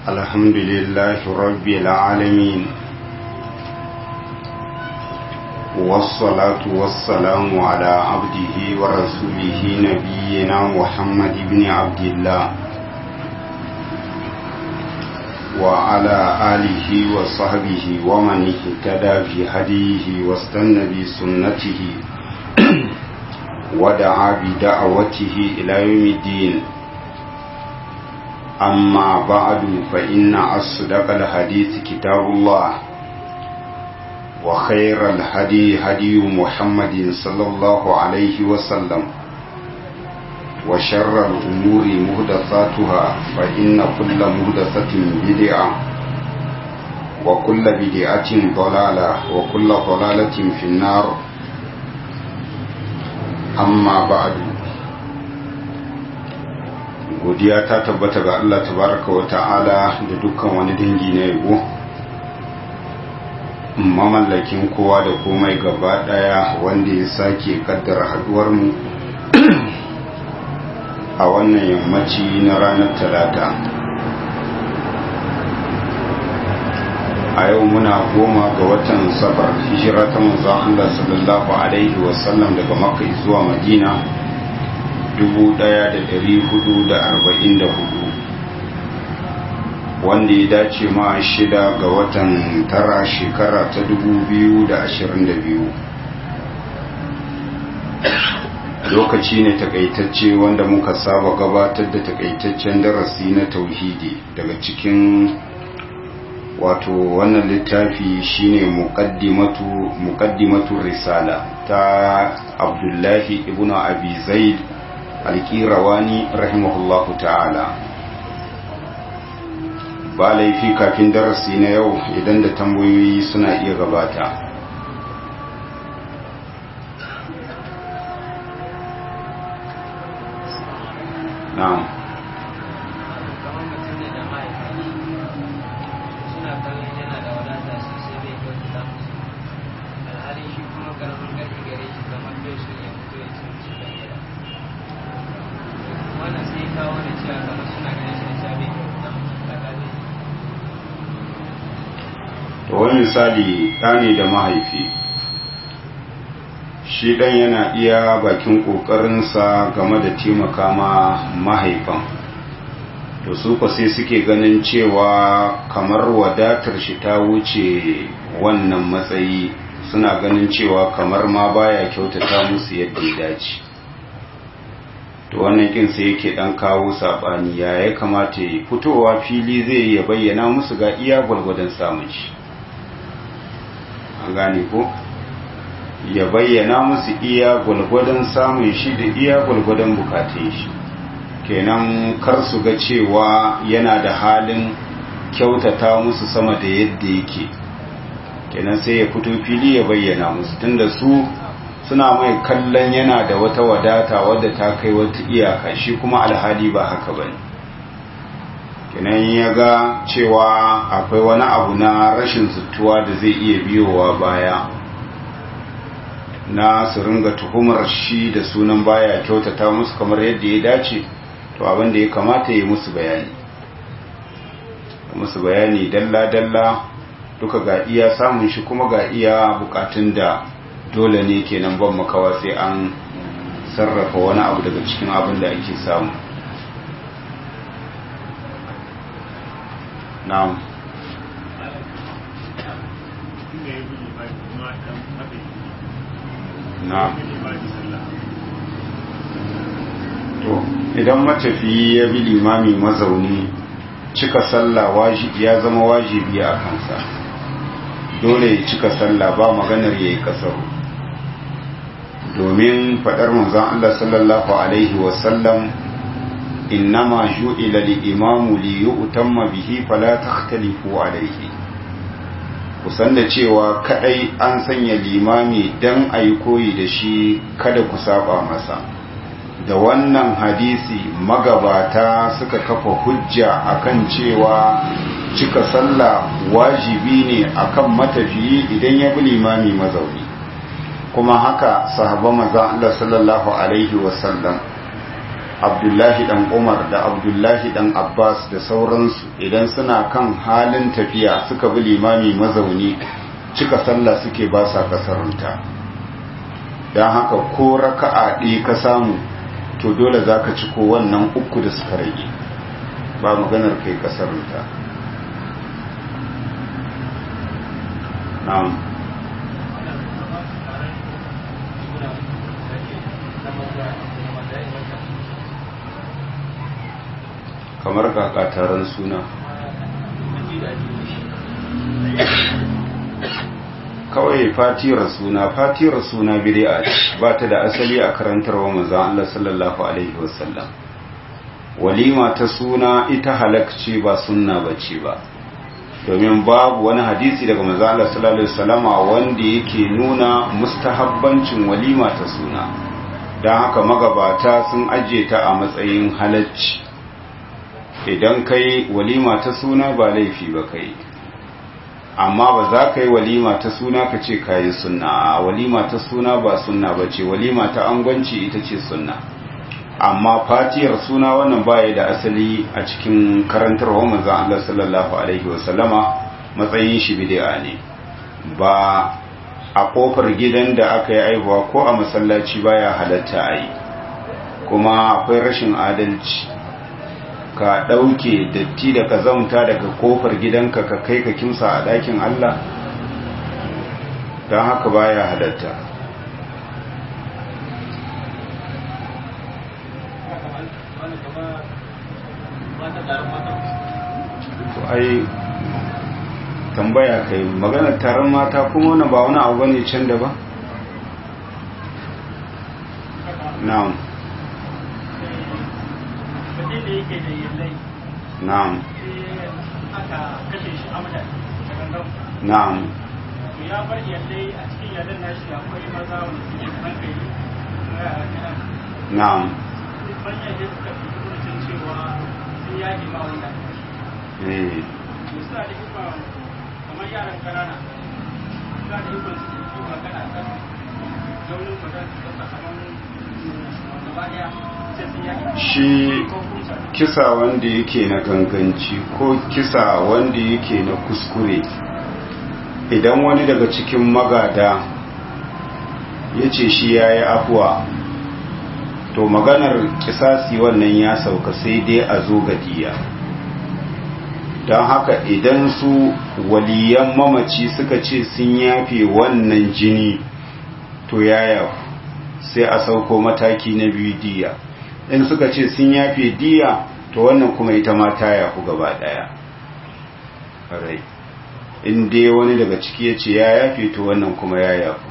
الحمد لله رب العالمين والصلاة والسلام على عبده ورسوله نبينا محمد بن عبد الله وعلى آله وصحبه ومن اهتدى في هديه واستنى بسنته ودعا بدعوته إلى يوم الدين أما بعد فإن أصدق الحديث كتاب الله وخير الهدي هدي محمد صلى الله عليه وسلم وشر الأمور مهدثاتها فإن كل مهدثة بدعة وكل بدعة ضلالة وكل ضلالة في النار أما بعد godiya ta tabbata ga Allah tabaraka wa ta'ala da dukkan wani dangi na yabo mamallakin kowa da komai gaba daya wanda ya sake kaddara haduwar mu a wannan yammaci na ranar talata a yau muna goma ga watan safar hijira ta manzon Allah sallallahu alaihi wasallam daga makka zuwa madina 1444 wanda ya dace ma shida ga watan tara shekara ta 2022 lokaci ne takaitacce wanda muka saba gabatar da takaitaccen darasi na tauhidi daga cikin wato wannan littafi shine muqaddimatu muqaddimatu risala ta abdullahi ibnu abi zaid alƙirawani rahimahullahu ta'ala ba laifi kafin darasi na yau idan da tambayoyi suna iya gabata na'am wani misali ɗani da mahaifi shi ɗan yana iya bakin ƙoƙarinsa game da taimaka ma mahaifan to su kwa sai suke ganin cewa kamar wadatar shi ta wuce wannan matsayi suna ganin cewa kamar ma baya kyautata musu yadda ya dace to wannan kin sai yake dan kawo sabani ya ya kamata ya fitowa fili zai ya bayyana musu ga iya gwargwadon samun shi an gane ko ya bayyana musu iya gwalgwadon samun shi da iya gwalgwadon bukatun shi kenan kar su ga cewa yana da halin kyautata musu sama da yadda yake kenan sai ya fito fili ya bayyana musu tunda su suna mai kallon yana da wata wadata wadda ta kai wata iyaka shi kuma alhali ba haka bane kenan ya ga cewa akwai wani abu na rashin zuttuwa da zai iya biyowa baya na su ringa tuhumar shi da sunan baya kyautata musu kamar yadda ya dace to abin da ya kamata yi musu bayani musu bayani dalla-dalla duka ga iya samun shi kuma ga iya bukatun da dole ne kenan ban makawa sai an sarrafa wani abu daga cikin abin da ake samu na'am na'am to idan matafiyi ya bi limami mazauni cika sallah wajibi ya zama wajibi a kansa dole ya cika sallah ba maganar yayi kasaru domin fadar manzon Allah sallallahu alaihi wasallam innama ju'ila al-imamu li yu'tamma bihi fala takhtalifu alayhi kusan da cewa kadai an sanya limami dan ayi koyi da shi kada ku saba masa da wannan hadisi magabata suka kafa hujja akan cewa cika sallah wajibi ne akan matafiyi idan ya bi limami mazauni kuma haka sahabban manzon Allah sallallahu alaihi wasallam abdullahi dan umar da abdullahi dan abbas da sauransu idan suna kan halin tafiya suka bi limami mazauni cika sallah suke ba sa kasarunta don haka ko raka'a ɗaya ka samu to dole za ka ci ko wannan uku da suka rage ba maganar kai kasarunta na'am kamar kakataran suna kawai fatiyar suna fatiyar suna bid'a ba ta da asali a karantarwa manzon Allah sallallahu alaihi wasallam walima ta suna ita halakci ba sunna bace ba domin babu wani hadisi daga manzon Allah sallallahu alaihi wasallama wanda yake nuna mustahabbancin walima ta suna don haka magabata sun ajiye ta a matsayin halacci idan kai walima ta suna ba laifi ba kai amma ba za ka yi walima ta suna ka ce ka yi sunna walima ta suna ba sunna ba ce walima ta angwanci ita ce sunna amma fatiyar suna wannan baya da asali a cikin karantarwa manzan Allah sallallahu alaihi wasallama matsayin shi bid'a ne ba a kofar gidan da aka yi aihuwa ko a masallaci baya halatta a yi kuma akwai rashin adalci ka ɗauke datti da ka zamta daga kofar gidanka ka kai ka kimsa a ɗakin Allah don haka baya halatta ai tambaya kai maganar taron mata kuma wani ba wani abu ne can da ba? na'am mutum da yake da yallai na'am sai aka kashe shi amdan da gangan na'am to ya bar yallai a cikin yallan nashi akwai maza wanda suke da hankali na yara kaɗan na'am manyan da suka fi kurcin cewa sun yaƙi ma wanda aka kashe eh to suna da ikon kamar yaran ƙanana suna da ikon su yi magana kan zaunin magana su kasa kamar gaba ɗaya sai sun yaƙi shi ko kusa kisa wanda yake na ganganci ko kisa wanda yake na kuskure idan wani daga cikin magada ya ce shi ya yi afuwa to maganar kisasi wannan ya sauka sai dai a zo gadiya don haka idan su waliyan mamaci suka ce sun yafe wannan jini to ya yafu sai a sauko mataki na biyu diya in suka ce sun yafe diya to wannan kuma ita ma ta yafu gaba daya rai in dai wani daga ciki ya ce ya yafe to wannan kuma ya yafu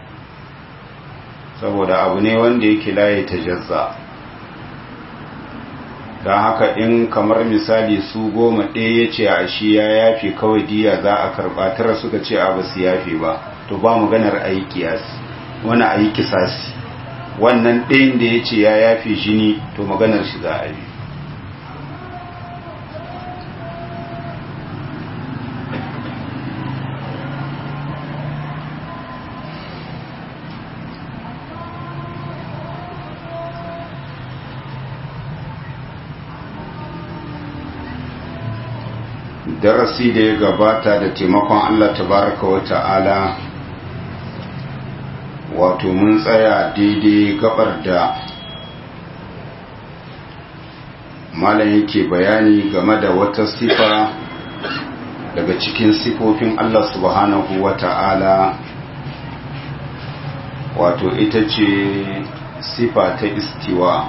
saboda abu ne wanda yake laye ta jazza don haka in kamar misali su goma ɗaya ya ce a shi ya yafe kawai diya za a karɓa tara suka ce a ba su yafe ba to ba maganar a yi kiyasi wani a yi kisasi wannan ɗayan da ya ce ya yafe jini to maganar shi za a yi darasi da ya gabata da taimakon Allah tabaraka wa ta'ala wato mun tsaya daidai gabar da malam yake bayani game da wata sifa daga cikin sifofin Allah subhanahu wa ta'ala wato ita ce sifa ta istiwa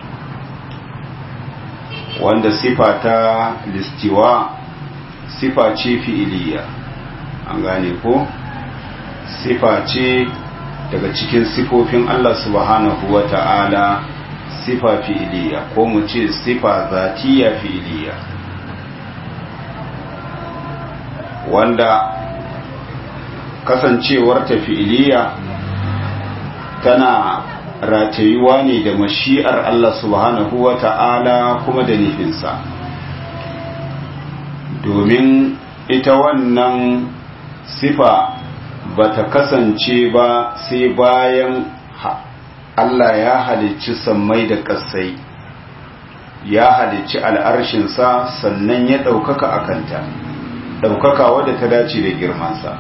wanda sifa ta listiwa sifa ce fi'iliya an gane ko sifa ce daga cikin sifofin Allah subhanahu wa ta'ala sifa fi'iliya ko mu ce sifa zatiya fi'iliya wanda kasancewar ta fi'iliya tana ratayuwa ne da mashi'ar Allah subhanahu wa ta'ala kuma da nufinsa domin ita wannan sifa ba ta kasance ba sai bayan Allah ya halicci sammai da ƙasai ya halicci al'arshinsa sannan ya ɗaukaka a kanta ɗaukaka wadda ta dace da girmansa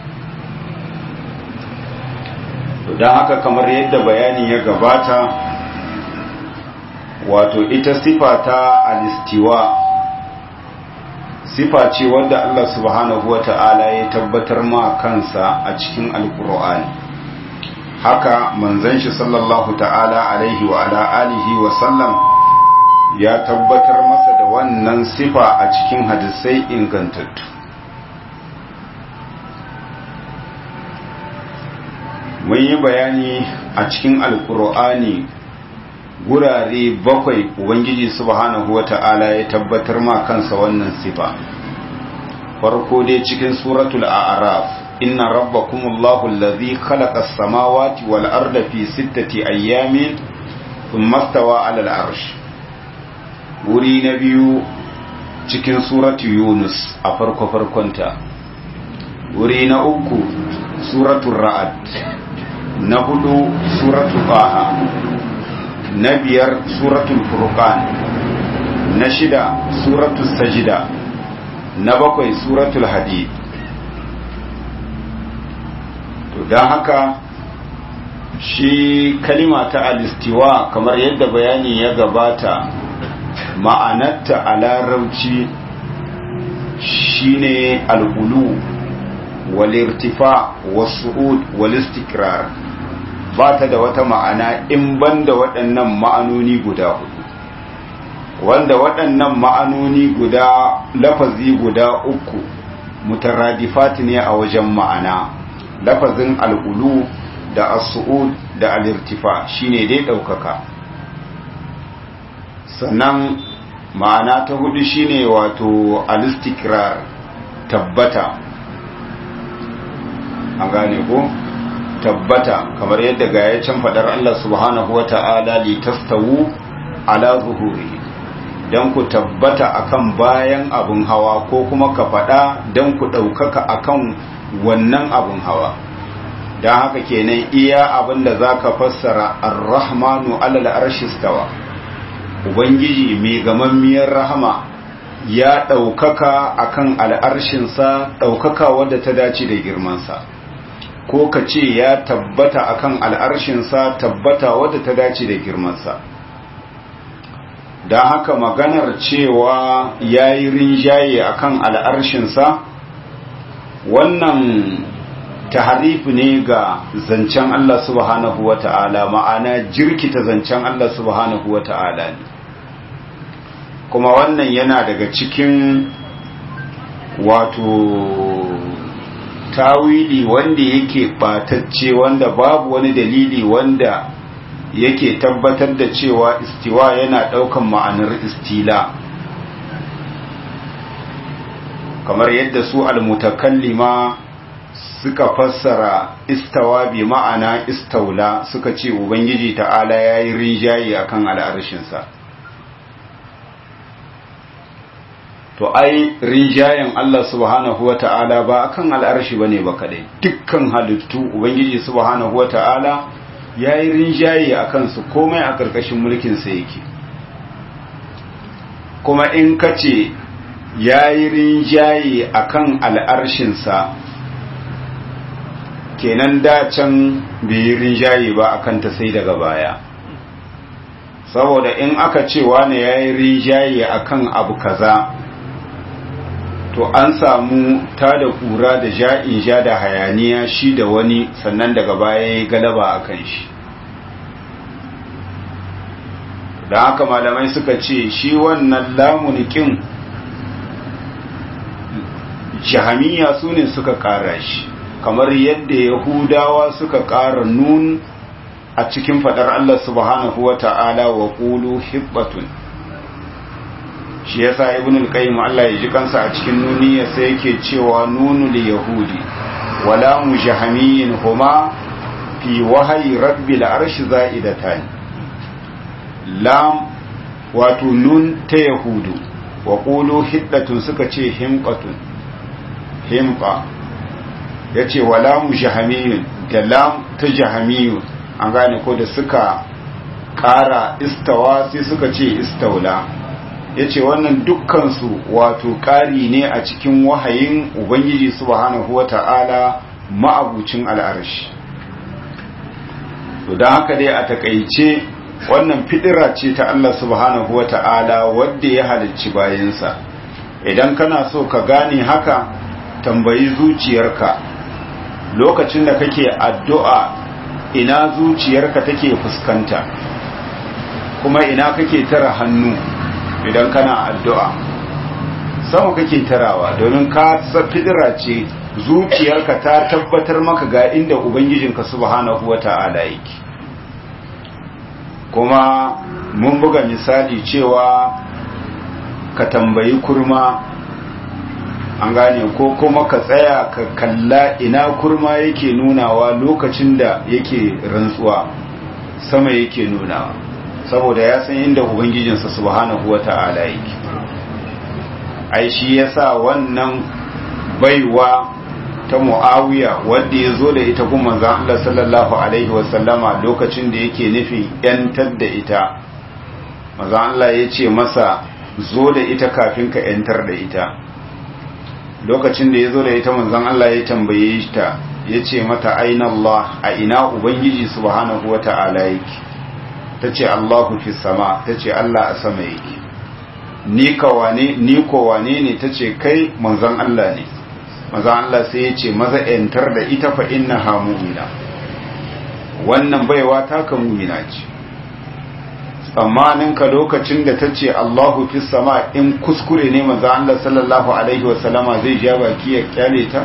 don haka kamar yadda bayani ya gabata wato ita sifa ta alistiwa sifa ce wadda Allah subhanahu wa ta'ala ya tabbatar ma kansa a cikin alkur'ani haka manzon shi sallallahu ta'ala alaihi wa ala alihi wa sallam ya tabbatar masa da wannan sifa a cikin hadisai ingantattu mun yi bayani a cikin alkur'ani gurare bakwai ubangiji subhanahu wata'ala ya tabbatar ma kansa wannan sifa farko dai cikin suratul a'raf inna rabbakumullahu allazi khalaqa as-samawati wal arda fi sittati ayyamin thumma stawa 'ala al-'arsh wuri na biyu cikin suratu yunus a farko farkonta wuri na uku suratul ra'ad na hudu suratul baha na biyar suratul furqan na shida suratul sajida na bakwai suratul hadid to don haka shi kalima ta alistiwa kamar yadda bayani ya gabata ma'anarta a larabci shine al'ulu walirtifa wasu'ud walistikrar ba ta da wata ma'ana in banda waɗannan ma'anoni guda hudu wanda waɗannan ma'anoni guda lafazi guda uku mutaradifat ne a wajen ma'ana lafazin al'ulu da as-su'ud da al-irtifa shine dai ɗaukaka sannan ma'ana ta hudu shine wato al-istikrar tabbata an gane ko tabbata kamar yadda ga ya can fadar Allah subhanahu wa ta'ala li tastawu ala zuhuri dan ku tabbata akan bayan abun hawa ko kuma ka fada dan ku daukaka akan wannan abun hawa dan haka kenan iya abin da zaka fassara ar-rahmanu alal arshi stawa ubangiji mai gamammiyar rahama ya daukaka akan al'arshinsa daukaka wadda ta dace da girmansa ko ka ce ya tabbata akan al'arshinsa tabbata wadda ta dace da girmansa don haka maganar cewa ya yi rinjaye akan al'arshinsa wannan taharif ne ga zancen Allah subhanahu wa ta'ala ma'ana jirkita zancen Allah subhanahu wa ta'ala ne kuma wannan yana daga cikin wato tawili wanda yake batacce wanda babu wani dalili wanda yake tabbatar da cewa istiwa yana daukan ma'anar istila kamar yadda su almutakallima suka fassara istawa bi ma'ana istaula suka ce ubangiji ta'ala yayi rinjaye akan al'arshinsa to ai rinjayen Allah subhanahu wa ta'ala ba akan al'arshi bane ba kadai dukkan halittu ubangiji subhanahu wa ta'ala yayi rinjaye akan su komai a karkashin mulkin sa yake kuma in kace yayi rinjaye akan al'arshin sa kenan da can bai rinjaye ba akan ta sai daga baya saboda in aka ce wani yayi rinjaye akan abu kaza to an samu ta da kura da ja'in ja da hayaniya shi da wani sannan daga baya ya galaba a kan shi da haka malamai suka ce shi wannan lamunikin jahamiya su ne suka kara shi kamar yadda yahudawa suka kara nun a cikin fadar Allah subhanahu wa ta'ala wa ƙulu hibbatun shi yasa ibn al-qayyim Allah ya ji kansa a cikin nuniya sai yake cewa nunul yahudi wala mujahamiyin huma fi wahayi rabbil arshi za'idatan lam wato nun ta yahudu wa qulu hiddatun suka ce himqatun himqa yace wala mujahamiyin da lam ta jahamiyun an gane ko da suka ƙara istawa sai suka ce istaula ya ce wannan dukkansu wato ƙari ne a cikin wahayin ubangiji subhanahu wa ta'ala ma'abucin al'arshi to don haka dai a takaice wannan fidira ce ta Allah subhanahu wa ta'ala wadda ya halicci bayansa idan kana so ka gane haka tambayi zuciyarka lokacin da kake addu'a ina zuciyarka take fuskanta kuma ina kake tara hannu idan kana addu'a sama kake tarawa domin ka fidira ce zuciyarka ta tabbatar maka ga inda ubangijinka subhanahu wata'ala yake kuma mun buga misali cewa ka tambayi kurma an gane ko kuma ka tsaya ka kalla ina kurma yake nunawa lokacin da yake rantsuwa sama yake nunawa saboda ya san inda ubangijinsa subhanahu wata'ala yake ai shi yasa wannan baiwa ta muawiya wanda ya zo da ita kuma manzon Allah sallallahu alaihi wasallama lokacin da yake nufin yantar da ita manzon Allah ya ce masa zo da ita kafin ka yantar da ita lokacin da ya zo da ita manzon Allah ya tambaye ta ya ce mata aina Allah a ina ubangiji subhanahu wata'ala yake ta ce Allahu fi sama ta ce Allah a sama yake ni kawane ni kowane ne ta ce kai manzon Allah ne manzon Allah sai ya ce maza yantar da ita fa inna ha mu'mina wannan baiwa ta ka mu'mina ce tsammanin ka lokacin da ta ce Allahu fi sama in kuskure ne manzon Allah sallallahu alaihi wa sallama zai ja baki ya kyale ta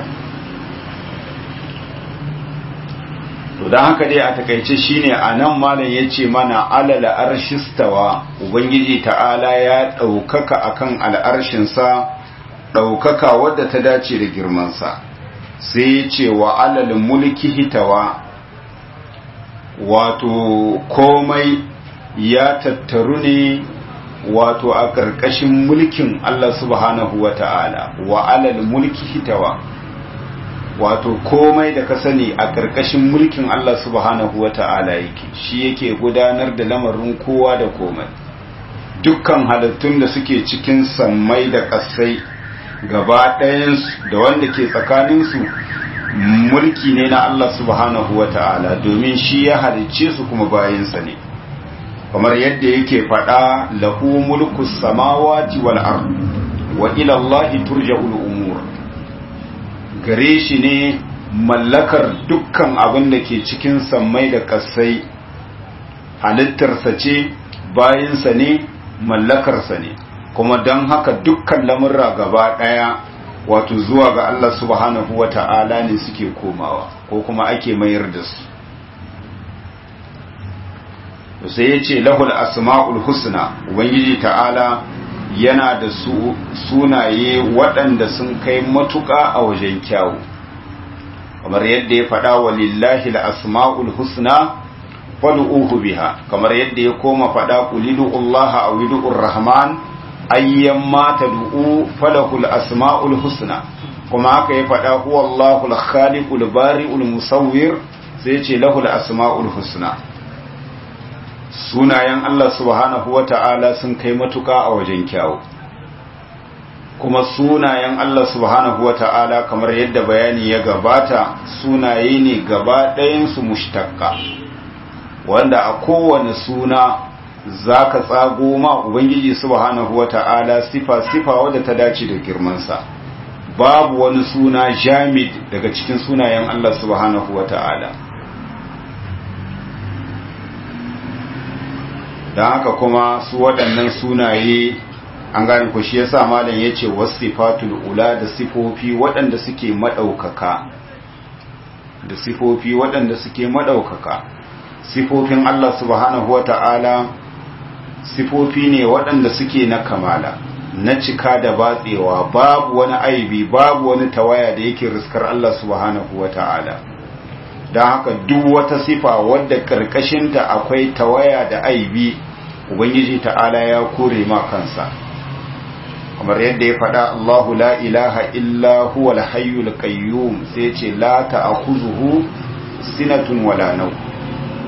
to don haka dai a takaice shine a nan malam ya ce mana alala arshistawa ubangiji ta'ala ya ɗaukaka akan al'arshinsa ɗaukaka wadda ta dace da girmansa sai ya ce wa alal mulki hitawa wato komai ya tattaru ne wato a ƙarƙashin mulkin Allah subhanahu wa ta'ala wa alal mulki hitawa wato komai da ka sani a ƙarƙashin mulkin Allah subhanahu wa ta'ala yake shi yake gudanar da lamarin kowa da komai dukkan halittun da suke cikin sammai da ƙasai gaba ɗayansu da wanda ke tsakaninsu mulki ne na Allah subhanahu wa ta'ala domin shi ya halicce su kuma bayansa ne kamar yadda yake faɗa lahu mulku samawati wal ard wa ila Allah turja'ul umur gare shi ne mallakar dukkan abin da ke cikin sammai da kasai halittarsa ce bayansa ne mallakarsa ne kuma don haka dukkan lamurra gaba ɗaya wato zuwa ga Allah subhanahu wa ta'ala ne suke komawa ko kuma ake mayar da su sai ya ce lahul asma'ul husna ubangiji ta'ala yana da su sunaye waɗanda sun kai matuƙa a wajen kyawu kamar yadda ya faɗa wa lillahi asma'ul husna fad'uhu biha kamar yadda ya koma faɗa qulidu Allah aw idur rahman ayyan ma tad'u falahul asma'ul husna kuma haka ya faɗa huwa Allahul khaliqul bari'ul musawwir sai ya ce lahul asma'ul husna sunayen Allah subhanahu wa ta'ala sun kai matuka a wajen kyawu kuma sunayen Allah subhanahu wa ta'ala kamar yadda bayani ya gabata sunaye ne gaba ɗayansu mushtaqqa wanda a kowane suna za ka tsago ma Ubangiji subhanahu wa ta'ala sifa-sifa wadda ta dace da girmansa babu wani suna jamid daga cikin sunayen Allah subhanahu wa ta'ala don haka kuma su waɗannan sunaye an gane ku shi yasa malam yace wasifatul ula da sifofi waɗanda suke madaukaka da sifofi waɗanda suke madaukaka sifofin Allah subhanahu wata'ala sifofi ne waɗanda suke na kamala na cika da batsewa babu wani aibi babu wani tawaya da yake riskar Allah subhanahu wata'ala don haka duk wata sifa wadda karkashinta akwai tawaya da aibi ubangiji ta'ala ya kore ma kansa kamar yadda ya faɗa Allahu la ilaha illa huwa al-hayyul qayyum sai ce la ta'khuzuhu sinatun wala naw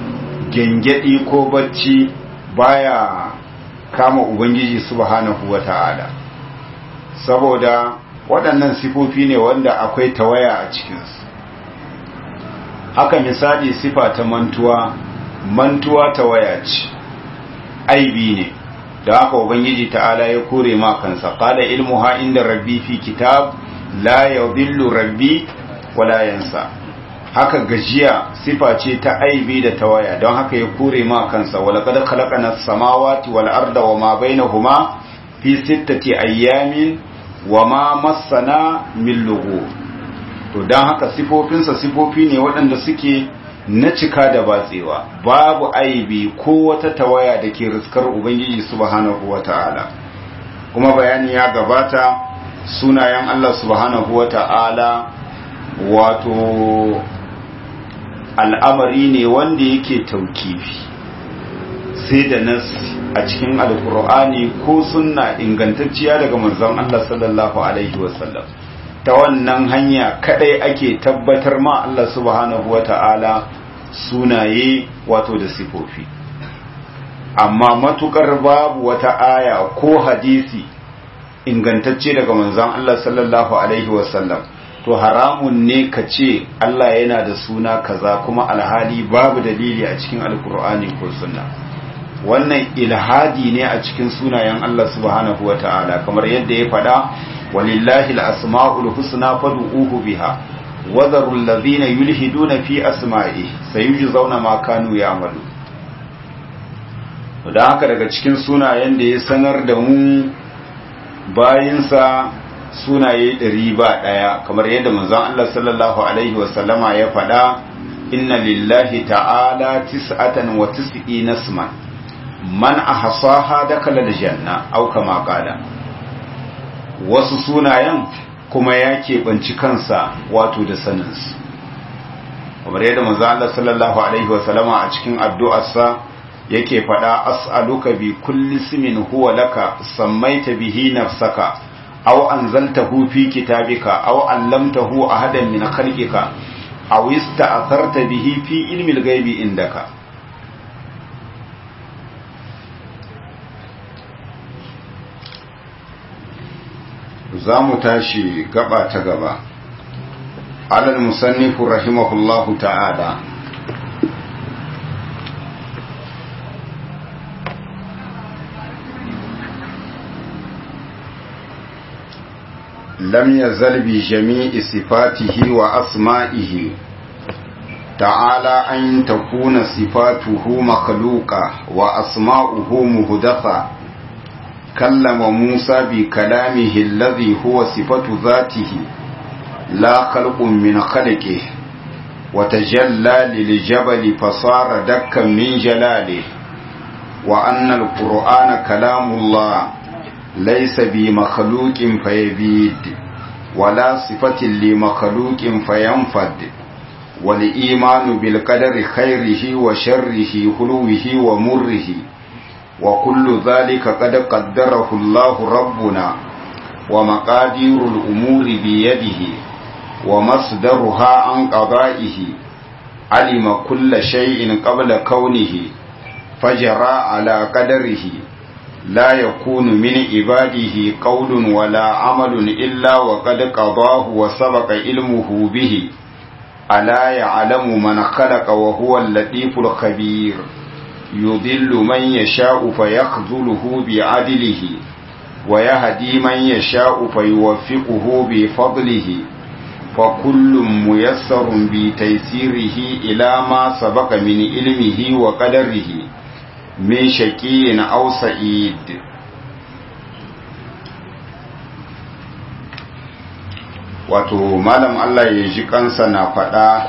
gengedi ko bacci baya kama ubangiji subhanahu wata'ala saboda waɗannan sifofi ne wanda akwai tawaya a cikinsu haka misali sifa ta mantuwa mantuwa tawaya ce aibi ne da haka ubangiji ta'ala ya kore ma kansa qala ilmuha inda rabbi fi kitab la yadhillu rabbi wala yansa haka gajiya sifa ce ta aibi da tawaya don haka ya kore ma kansa wala qad khalaqana as-samawati wal arda wama bainahuma fi sittati ayyamin wama massana min lughub to don haka sifofinsa sifofi ne waɗanda suke na cika da batsewa babu aibi ko wata tawaya da ke riskar ubangiji subhanahu wata'ala kuma bayani ya gabata sunayen Allah subhanahu wata'ala wato al'amari ne wanda yake taukifi sai da nas a cikin alkur'ani ko sunna ingantacciya daga manzon Allah sallallahu alaihi wasallam ta wannan hanya kadai ake tabbatar ma Allah subhanahu wata'ala sunaye wato da sifofi amma matukar babu wata aya ko hadisi ingantacce daga manzon Allah sallallahu alaihi wasallam to haramun ne ka ce Allah yana da suna kaza kuma alhali babu dalili a cikin alkur'ani ko sunna wannan ilhadi ne a cikin sunayen Allah subhanahu wata'ala kamar yadda ya faɗa ولله الأسماء الحسنى فادعوه بها وذروا الذين يلحدون في أسمائه سيجزون ما كانوا يعملون da haka daga cikin sunayen da ya sanar da mu bayinsa sunaye ɗari ba ɗaya kamar yadda manzon Allah sallallahu alaihi wasallama ya faɗa inna lillahi ta'ala tis'atan wa tis'ina isman man ahsaha dakala aljanna aw kama qala wasu sunayen kuma ya keɓanci kansa wato da saninsu kamar yadda manzo Allah sallallahu alaihi wasallama a cikin addu'arsa yake faɗa as'aluka bi kulli ismin huwa laka sammaita bihi nafsaka aw anzaltahu fi kitabika aw allamtahu ahadan min khalqika aw ista'tharta bihi fi ilmi al-ghaibi indaka za mu tashi gaba ta gaba alal musannifu rahimahullahu ta'ala lam yazal bi jami'i sifatihi wa asma'ihi ta'ala an takuna sifatuhu makhluqa wa asma'uhu muhdatha كلم موسى بكلامه الذي هو صفة ذاته لا خلق من خلقه وتجلى للجبل فصار دكا من جلاله وأن القرآن كلام الله ليس بمخلوق فيبيد ولا صفة لمخلوق فينفد والإيمان بالقدر خيره وشره حلوه ومره وكل ذلك قد قدره الله ربنا ومقادير الأمور بيده ومصدرها عن قضائه علم كل شيء قبل كونه فجرى على قدره لا يكون من عباده قول ولا عمل إلا وقد قضاه وسبق علمه به ألا يعلم من خلق وهو اللطيف الخبير يضل من يشاء فيخذله بعدله ويهدي من يشاء فيوفقه بفضله فكل ميسر بتيسيره إلى ما سبق من علمه وقدره من شقي أو سعيد wato malam Allah ya ji kansa na faɗa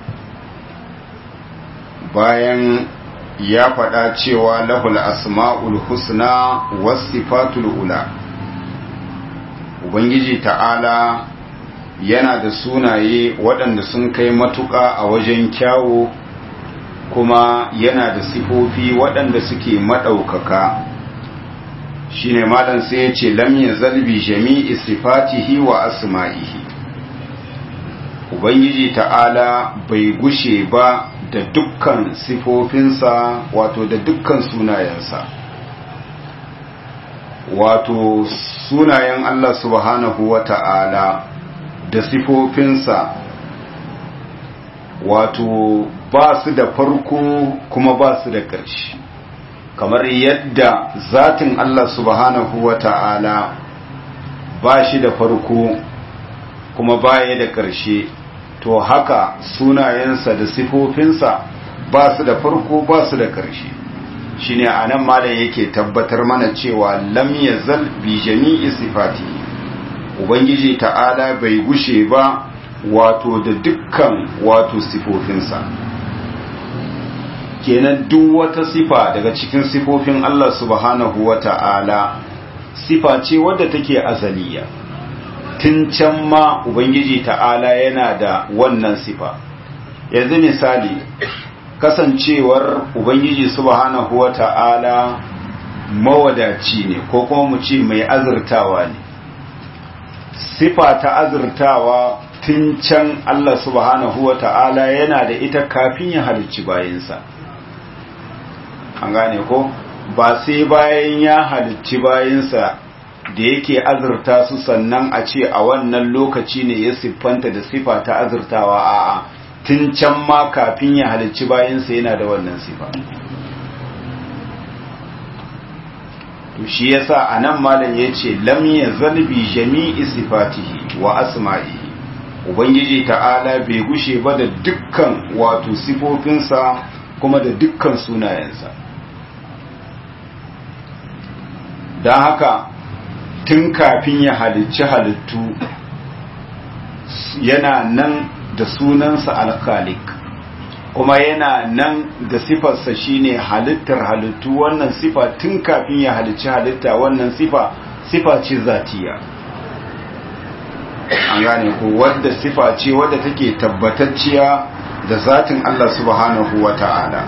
bayan ya faɗa cewa lahul asma'ul husna wasifatul ula ubangiji ta'ala yana da sunaye waɗanda sun kai matuƙa a wajen kyawo kuma yana da sifofi waɗanda suke maɗaukaka shine malam sai ya ce lam yazal bi jami'i sifatihi wa asma'ihi ubangiji ta'ala bai gushe ba da dukkan sifofinsa wato da dukkan sunayensa wato sunayen Allah subhanahu wa ta'ala da sifofinsa wato ba su da farko kuma ba su da ƙarshe kamar yadda zatin Allah subhanahu wa ta'ala ba shi da farko kuma baya da ƙarshe to haka sunayensa da sifofinsa ba su da farko ba su da ƙarshe shine anan malam yake tabbatar mana cewa lam yazal bi jami'i sifati ubangiji ta'ala bai gushe ba wato da dukkan wato sifofinsa kenan duk wata sifa daga cikin sifofin Allah subhanahu wa ta'ala sifa ce wadda take azaliya tun can ma ubangiji ta'ala yana da wannan sifa yanzu misali kasancewar ubangiji subhanahu wa ta'ala mawadaci ne ko kuma mu ce mai azurtawa ne sifa ta azurtawa tun can Allah subhanahu wa ta'ala yana da ita kafin ya halicci bayansa an gane ko ba sai bayan ya halicci bayansa da yake azurta su sannan a ce a wannan lokaci ne ya siffanta da sifa ta azurtawa a'a tun can ma kafin ya halicci bayansa yana da wannan sifa to shi yasa anan malam yace lam yazal bi jami'i sifatihi wa asma'ihi ubangiji ta'ala bai gushe ba da dukkan wato sifofinsa kuma da dukkan sunayensa don haka tun kafin ya halicci halittu yana nan da sunansa alkhalik kuma yana nan da sifarsa shine halittar halittu wannan sifa tun kafin ya halicci halitta wannan sifa sifa ce zatiya an gane ko wadda sifa ce wadda take tabbatacciya da zatin Allah subhanahu wa ta'ala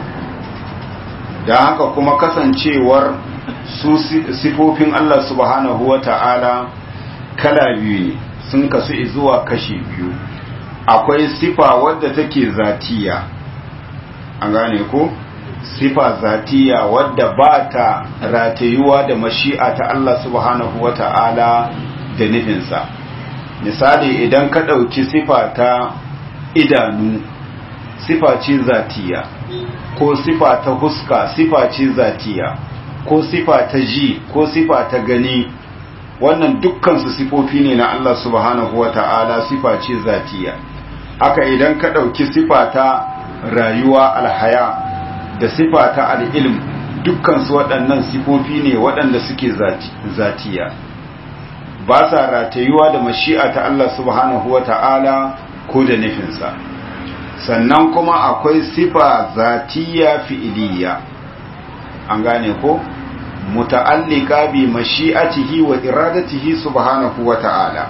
da haka kuma kasancewar su sifofin Allah subhanahu wa ta'ala kala biyu ne sun kasu zuwa kashi biyu akwai sifa wadda take zatiya an gane ko sifa zatiya wadda ba ta ratayuwa da mashi'a ta Allah subhanahu wa ta'ala da nufinsa misali idan ka ɗauki sifa ta idanu sifa ce zatiya ko sifa ta huska sifa ce zatiya ko sifa ta ji ko sifa ta gani wannan dukkansu sifofi ne na Allah subhanahu wa ta'ala sifa ce zatiya haka idan ka ɗauki sifa ta rayuwa alhaya da sifa ta al'ilm dukkansu waɗannan sifofi ne waɗanda suke zatiya ba sa ratayuwa da mashi'a ta Allah subhanahu wa ta'ala ko da nufinsa sannan kuma akwai sifa zatiya fi'iliya an gane ko muta'allika bi mashi'atihi wa iradatihi subhanahu wa ta'ala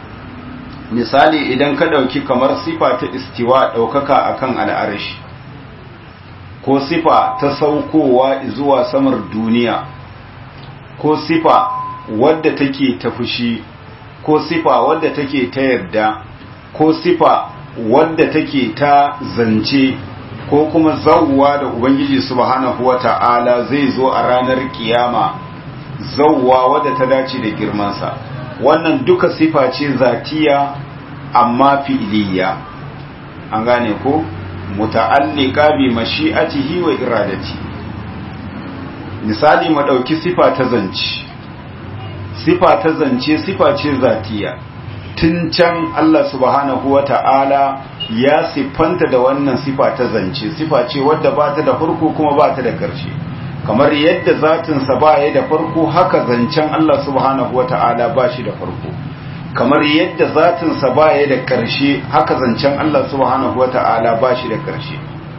misali idan ka dauki kamar sifa ta istiwa daukaka akan al'arshi ko sifa ta saukowa zuwa samar duniya ko sifa wadda take ta fushi ko sifa wadda take ta yarda ko sifa wadda take ta zance ko kuma zawwa da ubangiji subhanahu wata'ala zai zo a ranar kiyama zawwa wadda ta dace da girmansa wannan duka sifa ce zatiya amma fi'iliya an gane ko muta'alliqa bi mashi'atihi wa iradati misali mu dauki sifa ta zance sifa ta zance sifa ce zatiya tun can Allah subhanahu wa ta'ala ya siffanta da wannan sifa ta zance sifa ce wadda ba ta da farko kuma ba ta da ƙarshe kamar yadda zatinsa ba ya da farko haka zancen Allah subhanahu wa ta'ala ba shi da farko kamar yadda zatinsa ba ya da ƙarshe haka zancen Allah subhanahu wa ta'ala ba shi da ƙarshe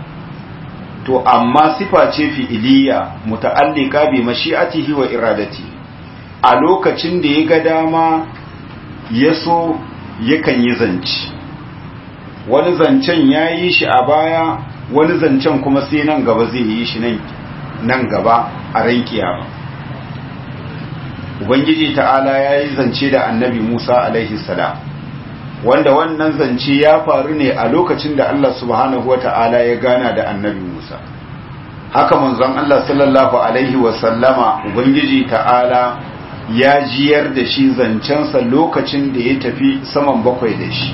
to amma sifa ce fi'iliya muta'allika bi mashi'atihi wa iradati a lokacin da ya ga dama ya so yakan yi zance wani zancen ya yi shi a baya wani zancen kuma sai nan gaba zai yi shi nan gaba a ran kiyama ubangiji ta'ala ya yi zance da annabi musa alaihi salam wanda wannan zance ya faru ne a lokacin da Allah subhanahu wata'ala ya gana da annabi Musa haka manzon Allah sallallahu alaihi wasallama ubangiji ta'ala ya jiyar da shi zancensa lokacin da ya tafi saman bakwai da shi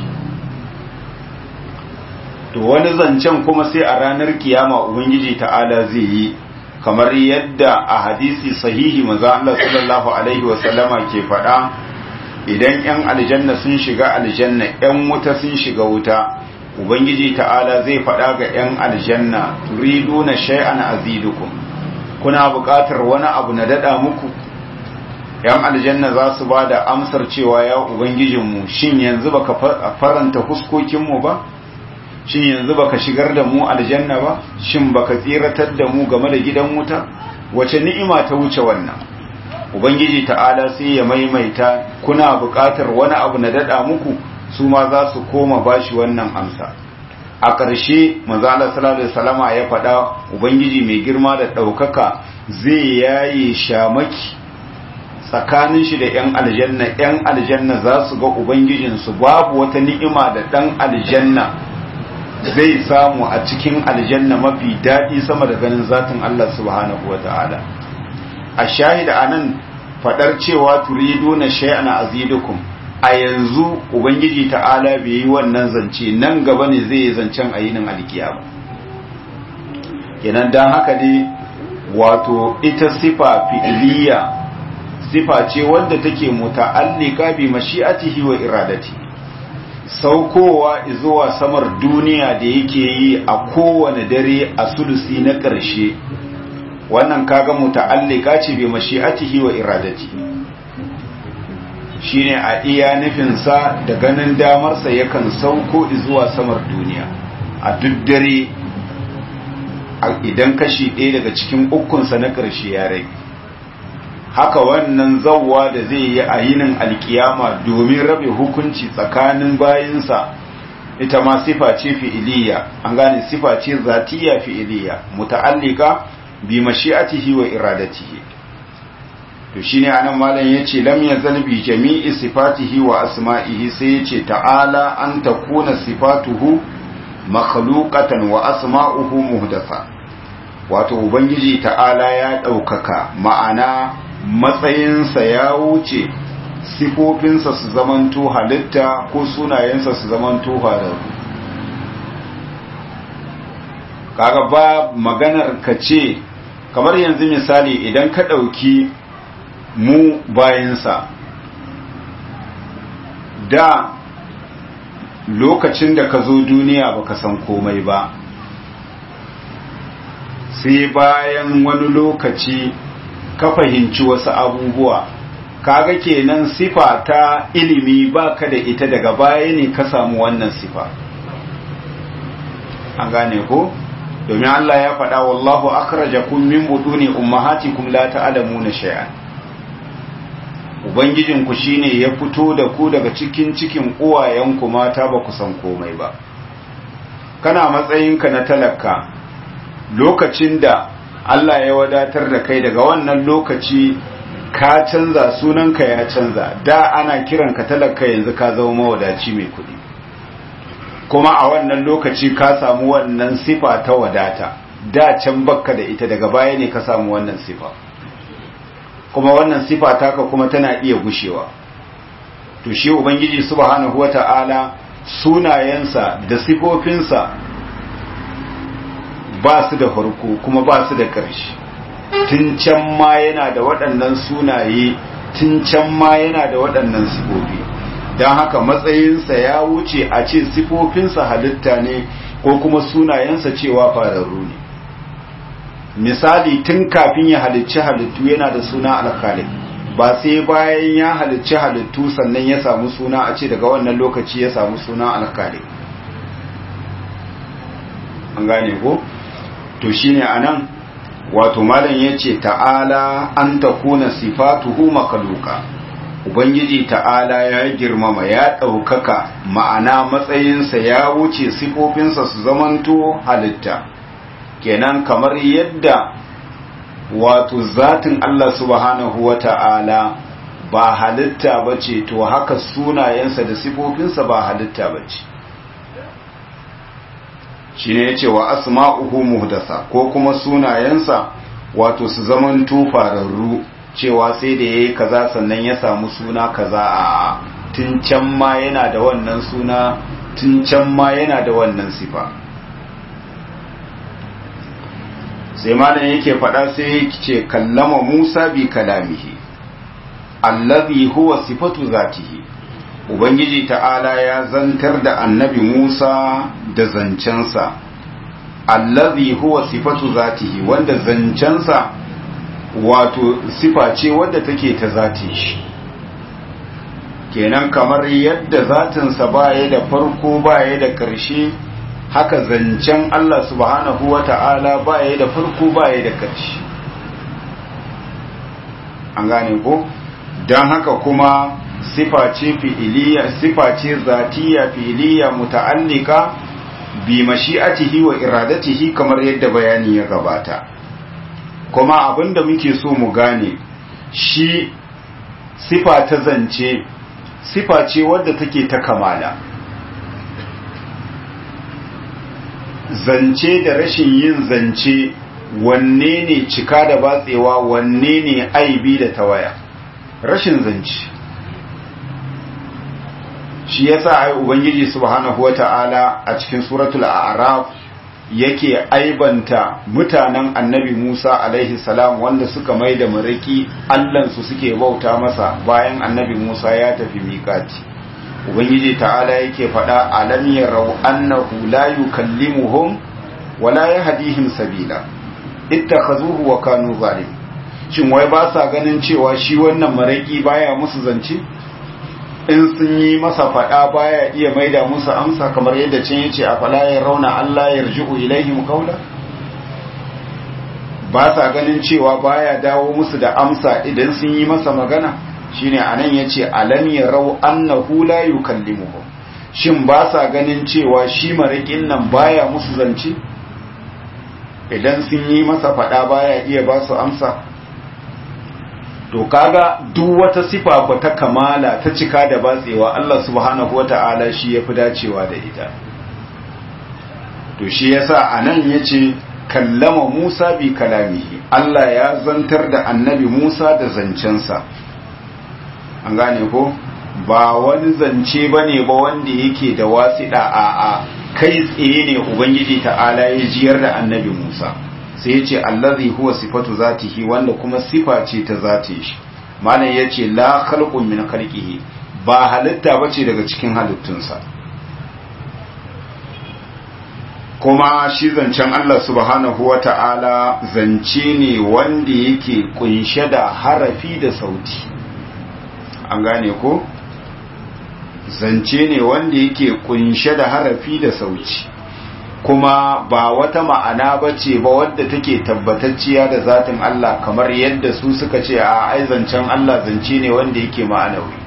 to wani zancen kuma sai a ranar kiyama ubangiji ta'ala zai yi kamar yadda a hadisi sahihi manzo Allah sallallahu alaihi wasallama ke faɗa idan yan aljanna sun shiga aljanna yan wuta sun shiga wuta ubangiji ta'ala zai faɗa ga yan aljanna turiduna shay'an azidukum kuna buƙatar wani abu na dada muku yan aljanna za su ba da amsar cewa ya ubangijinmu shin yanzu baka faranta huskokinmu ba shin yanzu baka shigar da mu aljanna ba shin baka tsiratar da mu game da gidan wuta wace ni'ima ta wuce wannan ubangiji ta'ala sai ya maimaita kuna buƙatar wani abu na dada muku su ma za su koma bashi wannan amsa a ƙarshe manzo Allah sallallahu alaihi wasallama ya faɗa ubangiji mai girma da ɗaukaka zai yaye shamaki tsakanin shi da ‘yan aljanna ‘yan aljanna za su ga ubangijinsu babu wata ni'ima da ɗan aljanna zai samu a cikin aljanna mafi daɗi sama da ganin zatin Allah subhanahu wa ta'ala a shahida a nan faɗar cewa turidu na shay'ana azidukum a yanzu ubangiji ta'ala bai yi wannan zance nan gaba ne zai yi zancen a yinin alkiyama kenan don haka dai wato ita sifa fi'iliya sifa ce wadda take muta'allika bi mashi'atihi wa iradati saukowa zuwa samar duniya da yake yi a kowane dare a sulusi na ƙarshe wannan kaga muta'allika ce bi mashi'atihi wa iradati shine a iya nufinsa da ganin damarsa yakan sauko zuwa samar duniya a duk dare idan kashi ɗaya daga cikin ukunsa na ƙarshe ya rage haka wannan zawwa da zai yi a yinin alkiyama domin rabe hukunci tsakanin bayinsa ita ma sifa ce fi'iliya an gane sifa ce zatiya fi'iliya muta'allika bi mashi'atihi wa iradatihi to shine anan malam yace lam yazal bi jami'i sifatihi wa asma'ihi sai yace ta'ala an takuna sifatuhu makhluqatan wa asma'uhu muhdatha wato ubangiji ta'ala ya ɗaukaka ma'ana matsayinsa ya wuce sifofinsa su zamanto halitta ko sunayensa su zamanto hararru kaga ba maganar ka ce kamar yanzu misali idan ka ɗauki mu bayansa da lokacin da ka zo duniya baka san komai ba sai bayan wani lokaci ka fahimci wasu abubuwa kaga kenan sifa ta ilimi baka da ita daga baya ne ka samu wannan sifa an gane ko domin Allah ya faɗa wallahu akhrajakum min buduni ummahatikum la ta'lamuna shay'an ubangijinku shine ya fito da ku daga cikin cikin uwayenku mata ba ku san komai ba kana matsayinka na talaka lokacin da Allah ya wadatar da kai daga wannan lokaci ka canza sunanka ya canza da ana kiranka talaka yanzu ka zama mawadaci mai kuɗi kuma a wannan lokaci ka samu wannan sifa ta wadata da can bakka da ita daga baya ne ka samu wannan sifa kuma wannan sifa taka kuma tana iya gushewa to shi ubangiji subhanahu wata'ala sunayensa da sifofinsa ba su da farko kuma ba su da ƙarshe tun can ma yana da waɗannan sunaye tun can ma yana da waɗannan sifofi don haka matsayinsa ya wuce a ce sifofinsa halitta ne ko kuma sunayensa cewa fararru ne misali tun kafin ya halicci halittu yana da suna alkhalik ba sai bayan ya halicci halittu sannan ya samu suna a ce daga wannan lokaci ya samu suna alkhalik an gane ko to shine anan wato malam yace ta'ala an takuna sifatuhu makhluqa ubangiji ta'ala ya girmama ya ɗaukaka ma'ana matsayinsa ya wuce sifofinsa su zamanto halitta kenan kamar yadda wato zatin Allah subhanahu wa ta'ala ba halitta ba ce to haka sunayensa da sifofinsa ba halitta ba ce shi ne ya ce wa asma'uhu muhdasa ko kuma sunayensa wato su zaman tufararru cewa sai da ya yi kaza sannan ya samu suna kaza a tun can ma yana da wannan suna tun can ma yana da wannan sifa sai malam yake faɗa sai yake ce kallama musa bi kalamihi allazi huwa sifatu zatihi ubangiji ta'ala ya zantar da annabi musa da zancensa allazi huwa sifatu zatihi wanda zancensa wato sifa ce wadda take ta zati shi kenan kamar yadda zatinsa baya da farko baya da ƙarshe haka zancen Allah subhanahu wa ta'ala baya da farko baya da ƙarshe an gane ko don haka kuma sifa ce fi'iliya sifa ce zatiya fi'iliya muta'allika bi mashi'atihi wa iradatihi kamar yadda bayani ya gabata kuma abinda muke so mu gane shi sifa ta zance sifa ce wadda take ta kamala zance da rashin yin zance wanne ne cika da batsewa wanne ne aibi da tawaya rashin zance shi yasa ai ubangiji subhanahu wata'ala a cikin suratul a'raf yake aibanta mutanen annabi Musa alaihi salam wanda suka mai da maraki allansu suke bauta masa bayan annabi Musa ya tafi miƙati ubangiji ta'ala yake faɗa alam yarau annahu la yukallimuhum wala yahdihim sabila ittakhazuhu wa kanu zalim shin wai ba sa ganin cewa shi wannan maraki baya musu zance in sun yi masa faɗa baya iya maida musu amsa kamar yadda can yace a fala ya rauna Allah yarji'u ilaihim qawla ba sa ganin cewa baya dawo musu da amsa idan sun yi masa magana shine anan yace alam yarau annahu la yukallimuhum shin ba sa ganin cewa shi marikin nan baya musu zance idan sun yi masa faɗa baya iya ba su amsa to kaga duk wata sifa ko ta kamala ta cika da batsewa Allah subhanahu wata'ala shi yafi dacewa da ita to shi yasa anan yace kallama Musa bi kalamihi Allah ya zantar da annabi Musa da zancensa an gane ko ba wani zance bane ba wanda yake da wasiɗa a a kai tsaye ne ubangiji ta'ala ya jiyar da annabi Musa sai ya ce allazi huwa sifatu zatihi wanda kuma sifa ce ta zati shi malam ya ce la khalqun min khalqihi ba halitta bace daga cikin halittunsa kuma shi zancen Allah subhanahu wata'ala zance ne wanda yake kunshe da harafi da sauti an gane ko zance ne wanda yake kunshe da harafi da sauti kuma ba wata ma'ana ba ce ba wadda take tabbatacciya da zatin Allah kamar yadda su suka ce a aizancen Allah zance ne wanda yake ma'anawi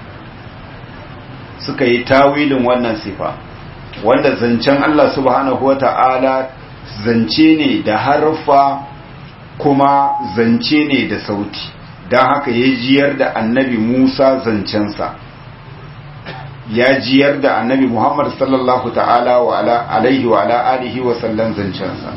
suka yi tawilin wannan sifa wanda zancen Allah subhanahu wa ta'ala zance ne da harfa kuma zance ne da sauti don haka ya jiyar da annabi Musa zancensa ya jiyar da annabi Muhammad sallallahu ta'ala wa alaihi wa ala alihi wa sallan zancensa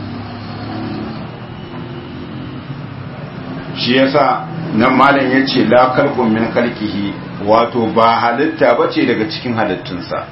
shi yasa nan malam ya ce la kalbun min kalkihi wato ba halitta bace daga cikin halittunsa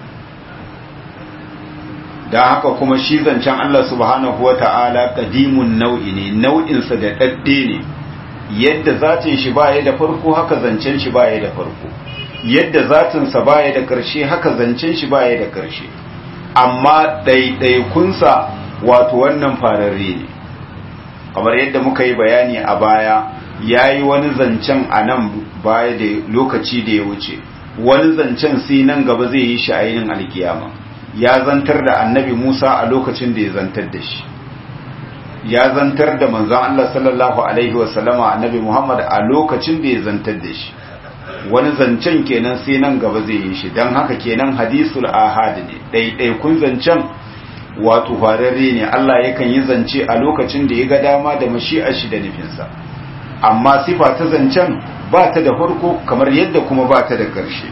da haka kuma shi zancen Allah subhanahu wa ta'ala kadimun nau'i ne nau'insa da ɗaɗɗe ne yadda zatin shi baya da farko haka zancen shi baya da farko yadda zatinsa baya da ƙarshe haka zancen shi baya da ƙarshe amma ɗaiɗaikunsa wato wannan fararre ne kamar yadda muka yi bayani a baya ya yi wani zancen a nan baya da lokaci da ya wuce wani zancen sai nan gaba zai yi shi a yinin alkiyama ya zantar da annabi musa a lokacin da ya zantar da shi ya zantar da manzon Allah sallallahu alaihi wasallama annabi muhammad a lokacin da ya zantar da shi wani zancen kenan sai nan gaba zai yi shi don haka kenan hadisul ahad ne ɗaiɗaikun zancen wato fararre ne Allah yakan yi zance a lokacin da ya ga dama da mashi'ar shi da nufinsa amma sifa ta zancen ba ta da farko kamar yadda kuma ba ta da ƙarshe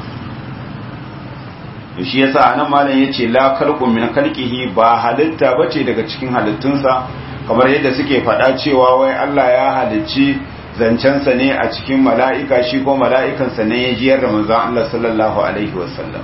shi yasa anan malam yace la khalqu min khalqihi ba halitta bace daga cikin halittunsa kamar yadda suke faɗa cewa wai Allah ya halicci zancensa ne a cikin mala'ika shi ko mala'ikansa ne ya jiyar da manzon Allah sallallahu alaihi wasallam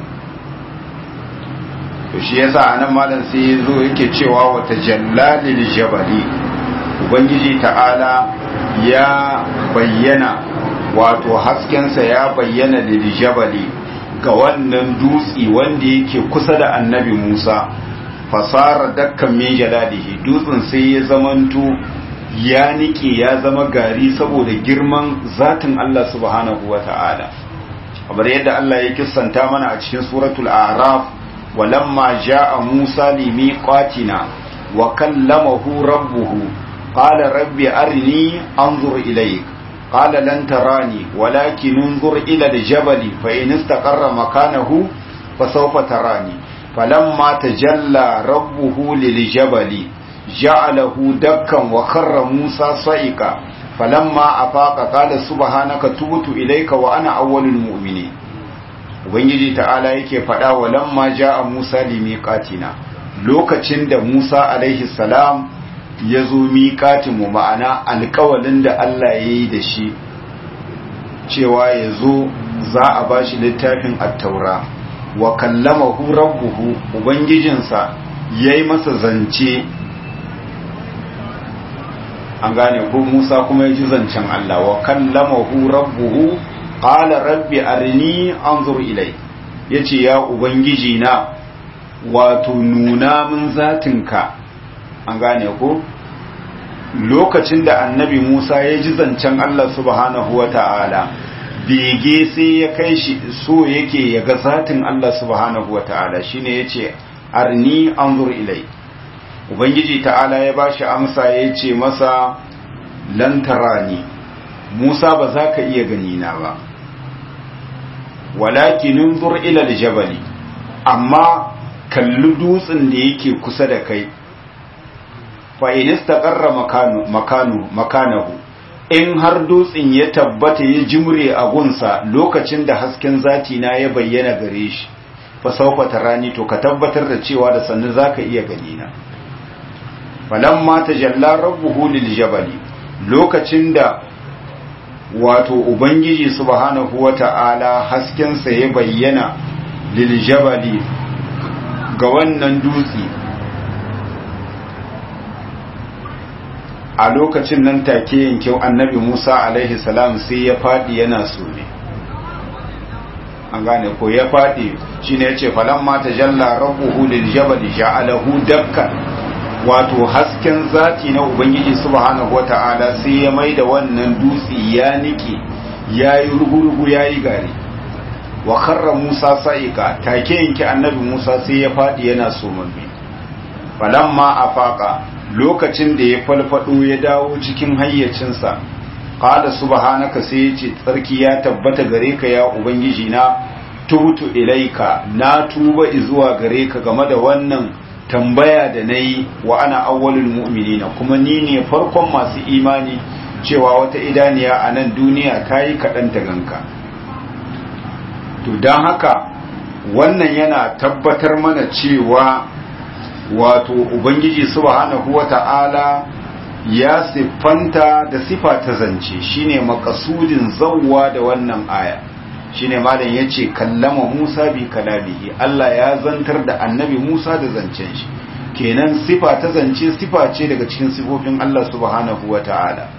to shi yasa anan malam sai yazo yake cewa wata jallalil jabali ubangiji ta'ala ya bayyana wato haskensa ya bayyana lil jabali ga wannan dutsi wanda yake kusa da annabi Musa fasara dakkan min jalalihi dutsen sai ya zamanto ya nike ya zama gari saboda girman zatin Allah subhanahu wata'ala kamar yadda Allah ya kissanta mana a cikin suratul a'raf walamma jaa Musa limiqatina wa kallamahu rabbuhu qala rabbi arini anzur ilayk قال لن تراني ولكن انظر إلى الجبل فإن استقر مكانه فسوف تراني فلما تجلى ربه للجبل جعله دكا وخر موسى صعقا فلما أفاق قال سبحانك تبت إليك وأنا أول المؤمنين ubangiji ta'ala yake faɗa wa lamma ja'a Musa limiqatina lokacin da Musa alaihi salam ya zo miƙatinmu ma'ana alƙawalin da Allah ya yi da shi cewa ya zo za a ba shi littafin attaura wa kallama rabbuhu ubangijinsa ya yi masa zance an gane ko musa kuma ya ji zancen Allah wa kallama rabbuhu ƙala rabbi arini anzur ilai ya ce ya ubangiji na wato nuna min zatinka an gane ko lokacin da annabi Musa ya ji zancen Allah subhanahu wa ta'ala bege sai ya kai shi so yake ya ga zatin Allah subhanahu wa ta'ala shi ne ya ce arni an ilai Ubangiji ta'ala ya ba shi amsa ya ce masa lantarani Musa ba za ka iya ganina ba walakinin zur ilal jabali amma kalli dutsen da yake kusa da kai fa'in istaƙarra makanahu in har dutsen ya tabbata ya jimre a gunsa lokacin da hasken zati na ya bayyana gare shi fa saufa rani to ka tabbatar da cewa da sannu zaka iya gani na falamma tajalla rabbuhu lil jabali lokacin da wato ubangiji subhanahu wata'ala hasken sa ya bayyana lil jabali ga wannan dutse a lokacin nan take yanke annabi Musa alaihi salam sai ya fadi yana sume an gane ko ya fadi shine yace falamma tajalla rabbuhu lil jabal ja'alahu dakkan wato hasken zati na ubangiji subhanahu wata'ala sai ya maida wannan dutse ya nike yayi rugurugu yayi gari wa kharra Musa sa'ika take yanke annabi Musa sai ya fadi yana sumamme falamma afaqa lokacin da ya falfado ya dawo cikin hayyacinsa qala subhanaka sai ya ce tsarki ya tabbata gare ka ya ubangiji na tubutu ilaika na tuba zuwa gare ka game da wannan tambaya da nayi wa ana awwalul mu'minina kuma ni ne farkon masu imani cewa wata idaniya a nan duniya kayi kaɗan ta ganka to don haka wannan yana tabbatar mana cewa wato ubangiji subhanahu wata'ala ya siffanta da sifa ta zance shine makasudin zawwa da wannan aya shine malam yace kallama Musa bi kalamihi Allah ya zantar da annabi Musa da zancen shi kenan sifa ta zance sifa ce daga cikin sifofin Allah subhanahu wata'ala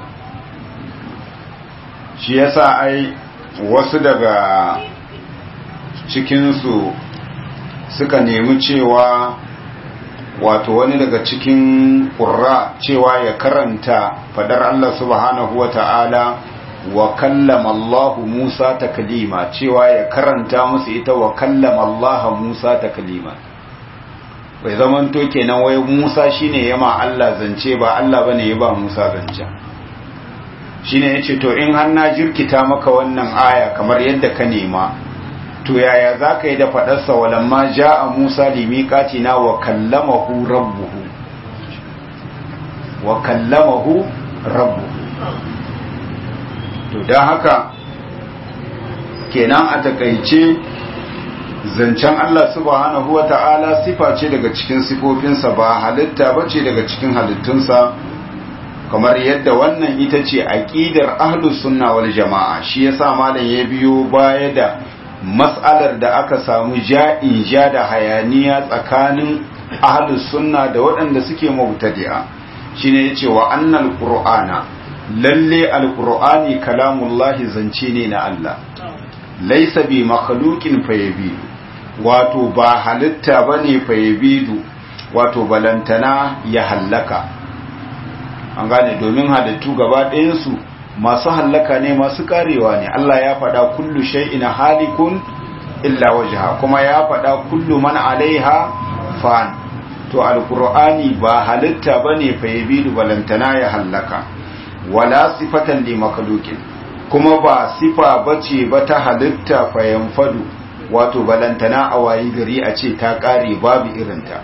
shi yasa ai wasu daga cikinsu suka nemi cewa wato wani daga cikin ƙurra cewa ya karanta fadar Allah subhanahu wa ta'ala wa kallama Allah Musa taklima cewa ya karanta musu ita wa kallama Allah Musa taklima bai zaman to kenan wai Musa shine yama Allah zance ba Allah bane ya ba Musa zance shine yace to in har na jirkita maka wannan aya kamar yadda ka nema to yaya za ka yi da faɗarsa walamma ja a musa limiƙatina wa kallamahu rabbuhu wa kallamahu rabbuhu to don haka kenan a takaice zancen Allah subhanahu wa ta'ala sifa ce daga cikin sifofinsa ba halitta ba ce daga cikin halittunsa kamar yadda wannan ita ce aƙidar ahlus sunna wal jama'a shi yasa malam ya biyo baya da mas'alar da aka samu ja'in ja da hayaniya tsakanin ahlus sunna da waɗanda suke mubtadi'a shine yace wa annal qur'ana lalle alqur'ani kalamullahi zance ne na Allah laysa bi makhluqin fayabidu wato ba halitta bane fayabidu wato balantana ya hallaka an gane domin halittu gaba ɗayansu masu hallaka ne masu karewa ne Allah ya faɗa kullu shay'in halikun illa wajha kuma ya faɗa kullu man alaiha fan to alqur'ani ba halitta bane fa yabidu balantana ya hallaka wala sifatan li makhluqin kuma ba sifa bace ba ta halitta fa yanfadu wato balantana a wayi gari a ce ta kare babu irinta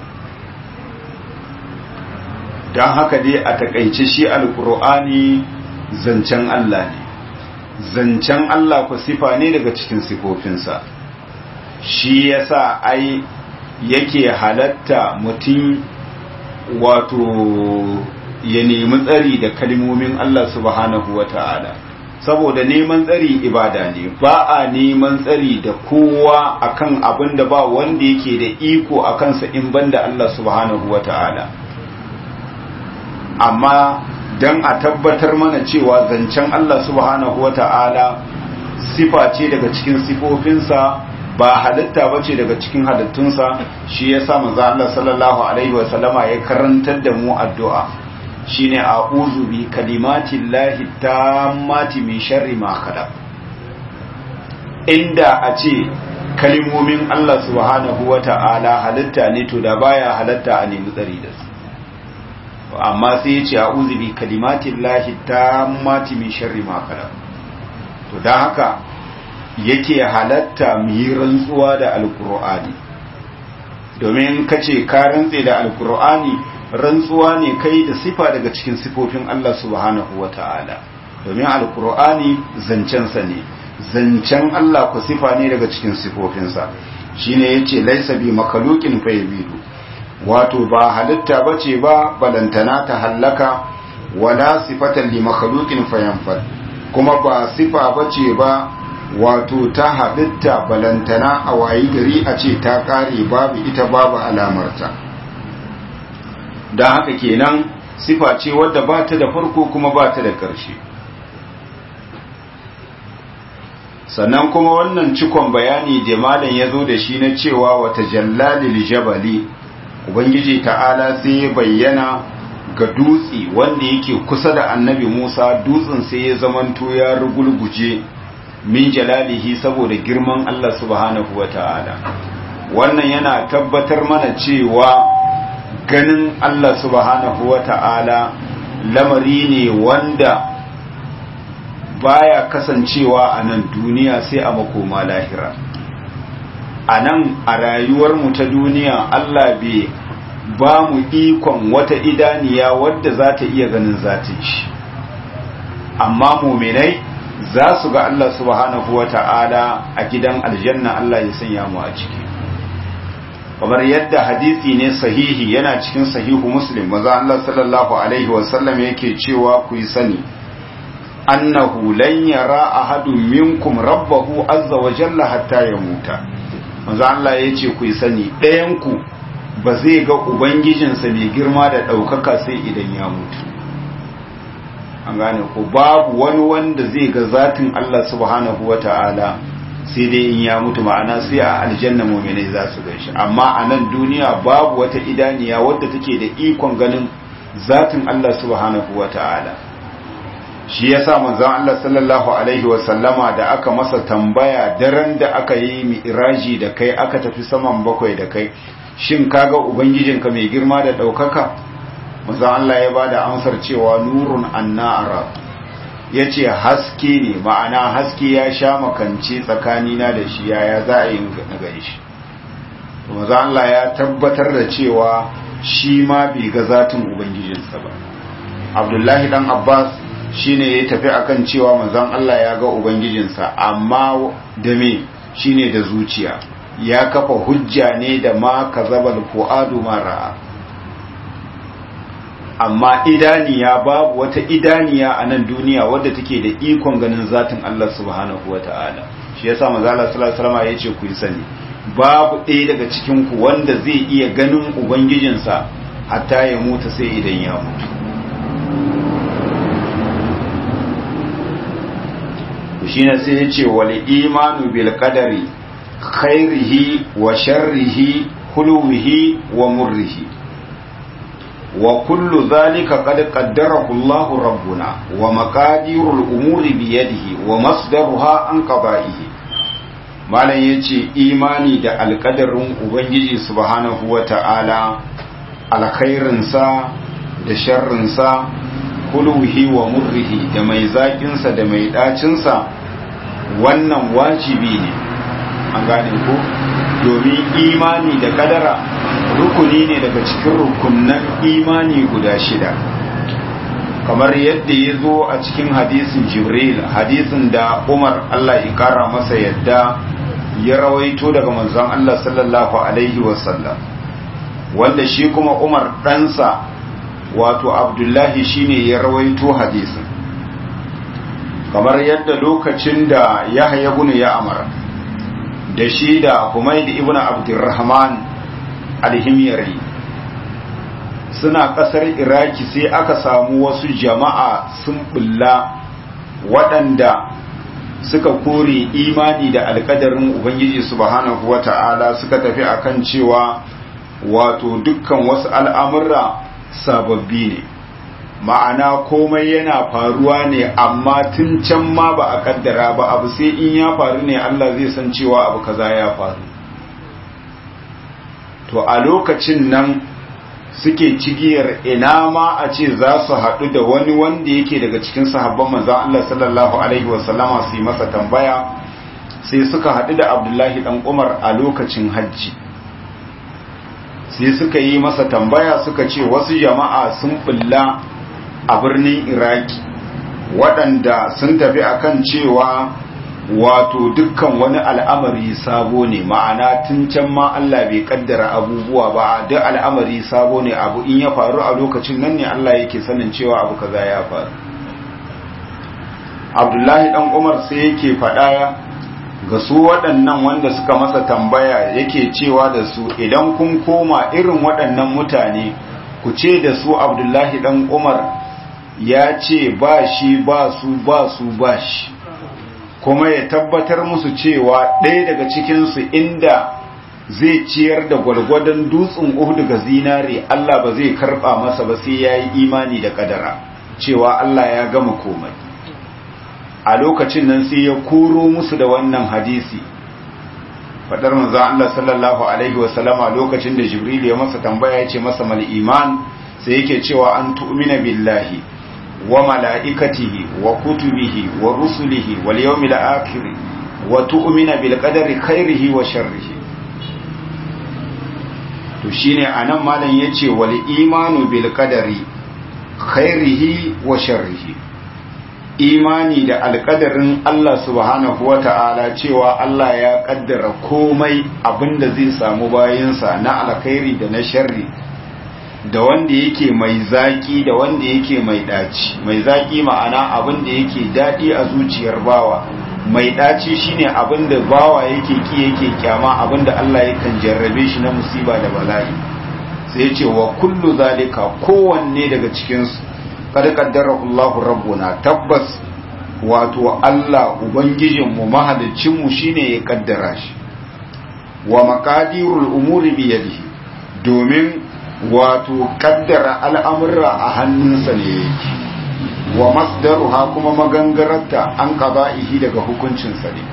don haka dai a takaice shi alkur'ani zancen Allah ne zancen Allah ku sifa ne daga cikin sifofinsa shi yasa ai yake halatta mutum wato ya nemi tsari da kalmomin Allah subhanahu wa ta'ala saboda neman tsari ibada ne ba a neman tsari da kowa akan abin da ba wanda yake da iko a kansa in banda Allah subhanahu wa ta'ala amma don a tabbatar mana cewa zancen Allah subhanahu wa ta'ala sifa ce daga cikin sifofinsa ba halitta ba ce daga cikin halittunsa shi ya sa maza Allah sallallahu Alaihi wasallama ya karantar da mu addu'a shi ne a bi kalimatin lahi ta mati mai sharri makada inda a ce kalimomin Allah subhanahu wa ta'ala halitta ne to da baya halitta a nemi tsari da su amma sai ya ce a uzubi kalimatin lahi ta mati min sharri makara to don haka yake halatta mu yi rantsuwa da alkur'ani domin ka ce ka rantse da alkur'ani rantsuwa ne kai da sifa daga cikin sifofin Allah subhanahu wa ta'ala domin alkur'ani zancensa ne zancen Allah ku sifa ne daga cikin sifofinsa shine yace laisa bi makalukin fa yabidu wato ba halitta bace ba balantana ta hallaka wala sifatan li makhluqin fayanfad kuma ba sifa bace ba wato ta halitta balantana a wayi gari a ce ta kare babu ita babu alamarta dan haka kenan sifa ce wadda ba ta da farko kuma ba ta da ƙarshe sannan kuma wannan cikon bayani da malam ya zo da shi na cewa wata jallalil jabali ubangiji ta'ala sai ya bayyana ga dutse wanda yake kusa da annabi musa dutsen sai ya zamanto ya rugulguje min jalalihi saboda girman allah subhanahu wa ta'ala wannan yana tabbatar mana cewa ganin allah subhanahu wa ta'ala lamari ne wanda baya kasancewa a nan duniya sai a makoma lahira a nan a rayuwarmu ta duniya Allah bai ba mu ikon wata idaniya wadda za ta iya ganin zatin shi amma muminai za su ga Allah subhanahu wa ta'ala a gidan aljanna Allah ya sanya mu a ciki kamar yadda hadisi ne sahihi yana cikin sahihu muslim maza Allah sallallahu alaihi wasallam yake cewa ku yi sani annahu lan yara ahadun minkum rabbahu azza wa jalla hatta yamuta manzo Allah yace ku yi sani ɗayan ku ba zai ga ubangijinsa mai girma da ɗaukaka sai idan ya mutu an gane ku babu wani wanda zai ga zatin Allah subhanahu wata'ala sai dai in ya mutu ma'ana sai a aljanna mu'minai za su ganshi amma a nan duniya babu wata idaniya wadda take da ikon ganin zatin Allah subhanahu wata'ala shi ya sa manzan Allah sallallahu Alaihi wasallama da aka masa tambaya daren da aka yi mi'iraji da kai aka tafi saman bakwai da kai shin kaga ubangijinka mai girma da ɗaukaka manzan Allah ya ba da amsar cewa nurun annara ya ce haske ne ma'ana haske ya sha makance tsakanina da shi yaya za a yi na gani shi manzan Allah ya tabbatar da cewa shi ma bai ga zatin ubangijinsa ba abdullahi dan abbas shine ya tafi akan cewa manzon Allah ya ga ubangijinsa amma da me shine da zuciya ya kafa hujja ne da ma kazabal fuadu mara amma idaniya babu wata idaniya a nan duniya wadda take da ikon ganin zatin Allah subhanahu wata'ala shi yasa manzo Allah sallallahu alaihi wasallam yace ku yi sani babu ɗaya daga cikin ku wanda zai iya ganin ubangijinsa hatta ya mutu sai idan ya mutu shine sai yace wal imanu bil qadari khairihi wa sharrihi huluwihi wa murrihi wa kullu dhalika qad qaddarahu Allahu rabbuna wa maqadirul umuri bi yadihi wa masdaruha an qada'ihi malam yace imani da alƙadarin ubangiji subhanahu wata'ala alkhairinsa da sharrinsa huluwihi wa murrihi da mai zaƙinsa da mai ɗacinsa wannan wajibi ne an gane ko domin imani da kadara rukuni ne daga cikin rukunan imani guda shida kamar yadda ya zo a cikin hadisin jibril hadisin da umar allah ya kara masa yadda ya rawaito daga manzon allah sallallahu alaihi wasallam wanda shi kuma umar ɗansa wato abdullahi shine ya rawaito hadisin kamar yadda lokacin da yahya ibn ya amara da shi da Humaid ibn Abdurrahman al-Himyari suna kasar Iraki sai aka samu wasu jama'a sun bulla waɗanda suka kore imani da alkadarin Ubangiji subhanahu wata'ala suka tafi akan cewa wato dukkan wasu al'amurra sababbi ne ma'ana komai yana faruwa ne amma tun can ma ba a kaddara ba abu sai in ya faru ne Allah zai san cewa abu kaza ya faru to a lokacin nan suke cigiyar ina ma a ce za su haɗu da wani wanda yake daga cikin sahabban manzan Allah sallallahu alaihi wasallama su yi masa tambaya sai suka haɗu da Abdullahi ɗan Umar a lokacin hajji sai suka yi masa tambaya suka ce wasu jama'a sun bulla a birnin iraki waɗanda sun tafi akan cewa wato dukkan wani al'amari sabo ne ma'ana tun can ma Allah bai kaddara abubuwa ba duk al'amari sabo ne abu in ya faru a lokacin nan ne Allah yake sanin cewa abu kaza ya faru abdullahi dan umar sai yake faɗa ga su waɗannan wanda suka masa tambaya yake cewa da su idan kun koma irin waɗannan mutane ku ce da su abdullahi dan umar ya ce ba shi ba su ba su ba shi kuma ya tabbatar musu cewa ɗaya daga cikinsu inda zai ciyar da gwargwadon dutsen uhudu ga zinare Allah ba zai karɓa masa ba sai ya yi imani da ƙadara cewa Allah ya gama komai a lokacin nan sai ya koro musu da wannan hadisi faɗar manzon Allah sallallahu alaihi wasallama lokacin da Jibril ya masa tambaya ya ce masa mal iman sai yake cewa an tu'mina billahi wa mala'ikatihi wa kutubihi wa rusulihi wal yawmil akhir wa tu'mina bil qadari khairihi wa sharrihi to shine anan malam yace wal imanu bil qadari khairihi wa sharrihi imani da alkadarin Allah subhanahu wa ta'ala cewa Allah ya kaddara komai abinda zai samu bayansa na alkhairi da na sharri da wanda yake mai zaki da wanda yake mai daci mai zaki ma'ana abinda yake dadi a zuciyar bawa mai daci shine abinda bawa yake ki yake kyama abinda Allah yakan jarrabe shi na musiba da bala'i sai ya ce wa kullu zalika kowanne daga cikin su kad qaddarahu Allah rabbuna tabbas wato Allah ubangijinmu mahalicinmu shine ya kaddara shi wa maqadirul umuri bi yadihi domin wato kaddara al'amurra a hannunsa ne yake wa masdaruha kuma magangararta an qada'ihi daga hukuncinsa ne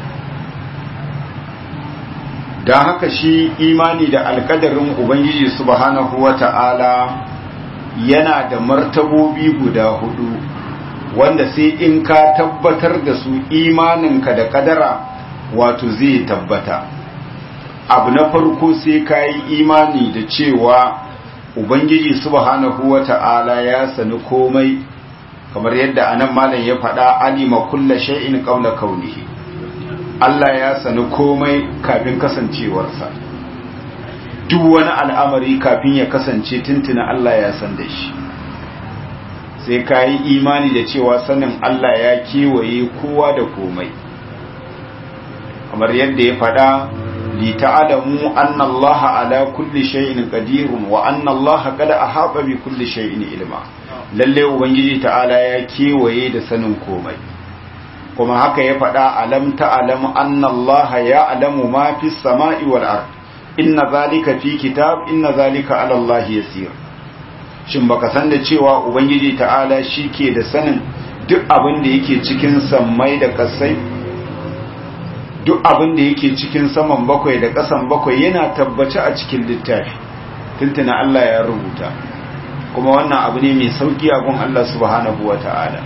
don haka shi imani da alkadarin ubangiji subhanahu wata'ala yana da martabobi guda hudu wanda sai in ka tabbatar da su imaninka da kadara wato zai tabbata abu na farko sai ka yi imani da cewa ubangiji subhanahu wata'ala ya sani komai kamar yadda anan malam ya faɗa alima kulla shay'in qabla kaunihi Allah ya sani komai kafin kasancewarsa duk wani al'amari kafin ya kasance tuntuna Allah ya san da shi sai ka yi imani da cewa sanin Allah ya kewaye kowa da komai kamar yadda ya faɗa li ta'alamu anna Allah ala kulli shay'in qadirun wa anna Allah qad ahata bi kulli shay'in ilma lalle ubangiji ta'ala ya kewaye da sanin komai kuma haka ya faɗa alam ta'lam anna Allah ya'lamu ma fis sama'i wal ard inna zalika fi kitab inna zalika ala Allah yasir shin baka san da cewa ubangiji ta'ala shike da sanin duk abin da yake cikin sammai da kasai duk abin da yake cikin saman bakwai da ƙasan bakwai yana tabbace a cikin littafi tuntuna Allah ya rubuta kuma wannan abu ne mai sauki a gun Allah subhanahu wata'ala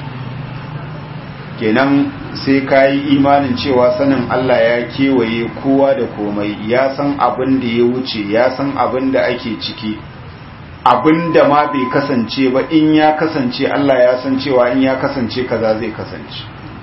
kenan sai ka yi imanin cewa sanin Allah ya kewaye kowa da komai ya san abin da ya wuce ya san abin da ake ciki abin da ma bai kasance ba in ya kasance Allah ya san cewa in ya kasance kaza zai kasance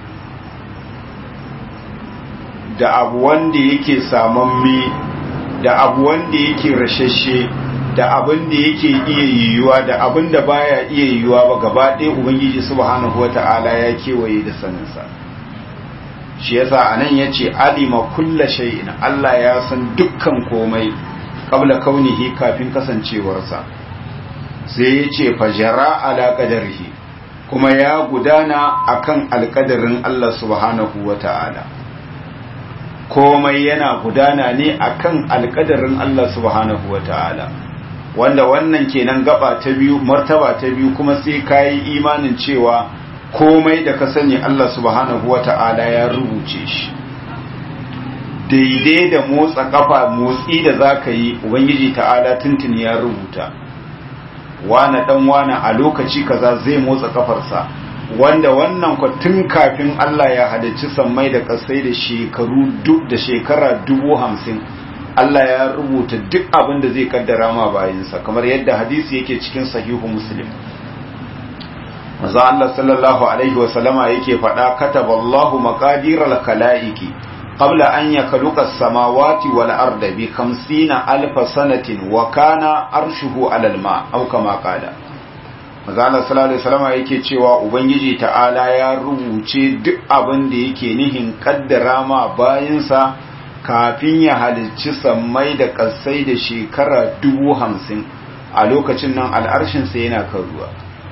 da abu wanda yake samamme da abu wanda yake rashashe da abin da yake iya yiwuwa da abin da baya iya yiwuwa ba gaba ɗaya ubangiji subhanahu wata'ala ya kewaye da saninsa shi yasa anan yace alima kulla shay'in Allah ya san dukkan komai qabla kaunihi kafin kasancewarsa sai yace fajara ala qadarihi kuma ya gudana akan alƙadarin Allah subhanahu wata'ala komai yana gudana ne akan alƙadarin Allah subhanahu wata'ala wanda wannan kenan gaba ta biyu martaba ta biyu kuma sai kayi imanin cewa komai da ka sani Allah subhanahu wata'ala ya rubuce shi daidai da motsa kafa motsi da zaka yi ubangiji ta'ala tuntuni ya rubuta wane dan wane a lokaci kaza zai motsa kafarsa wanda wannan ku tun kafin Allah ya halicci sammai da kasai da shekaru duk da shekara dubu hamsin Allah ya rubuta duk abin da zai kaddara ma bayinsa kamar yadda hadisi yake cikin sahihu muslim maza Allah sallallahu alaihi wa sallama yake faɗa kataballahu maqadiral kalaiki qabla an yakhluqa as-samawati wal arda bi 50 alf sanatin wa kana arshuhu alal ma aw kama qala maza Allah sallallahu alaihi wa sallama yake cewa ubangiji ta'ala ya rubuce duk abin da yake nihin kaddara ma bayinsa kafin ya halicci sammai da ƙasai da shekara dubu hamsin a lokacin nan al'arshinsa yana kan ruwa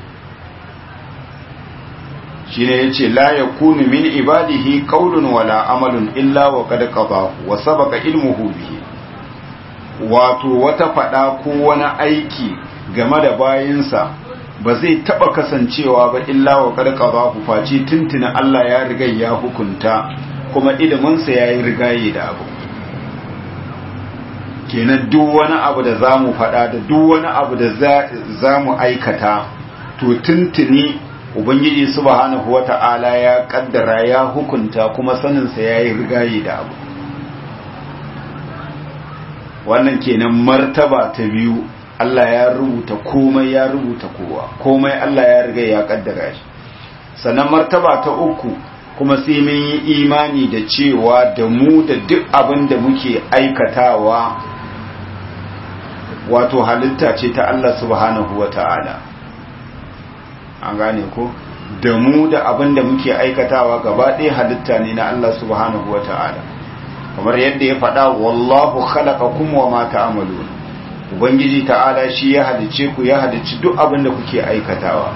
shi ne ya ce la ya kunu min ibadihi kaulun wala amalun illa wa kada qada wa sabaka ilmuhu bihi wato wata fada ko wani aiki game da bayinsa ba zai taba kasancewa ba illa wa kada qada face tuntuna Allah ya riga ya hukunta kuma iliminsa ya yi rigaye da abu kenan duk wani abu da za mu faɗa da duk wani abu da za mu aikata to tuntuni ubangiji subhanahu wata'ala ya kaddara ya hukunta kuma saninsa ya yi rigaye da abu wannan kenan martaba ta biyu Allah ya rubuta komai ya rubuta kowa komai Allah ya riga ya kaddara shi sannan martaba ta uku kuma sai mun yi imani da cewa da mu da duk abin da muke aikatawa wato halitta ce ta Allah subhanahu wa ta'ala an gane ko da mu da abin da muke aikatawa gaba ɗaya halitta ne na Allah subhanahu wa ta'ala kamar yadda ya faɗa wallahu khalaqakum wa ma ta'malun ubangiji ta'ala shi ya halice ku ya halici duk abin da kuke aikatawa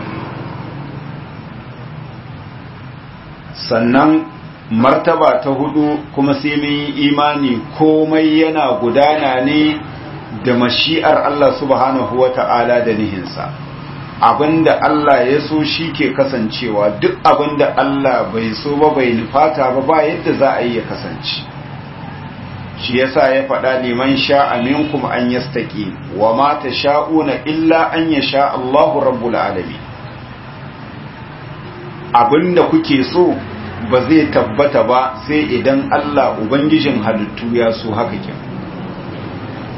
sannan martaba ta hudu kuma sai mun yi imani komai yana gudana ne da mashi'ar Allah subhanahu wa ta'ala da nihinsa abinda Allah ya so shi ke kasancewa duk abinda Allah bai so ba bai nufata ba ba yadda za a yi ya kasance shi yasa ya faɗa liman sha'a minkum an yastaqi wa ma tasha'una illa an yasha Allahu rabbul alamin abinda kuke so ba zai tabbata ba sai idan Allah ubangijin halittu ya so haka kin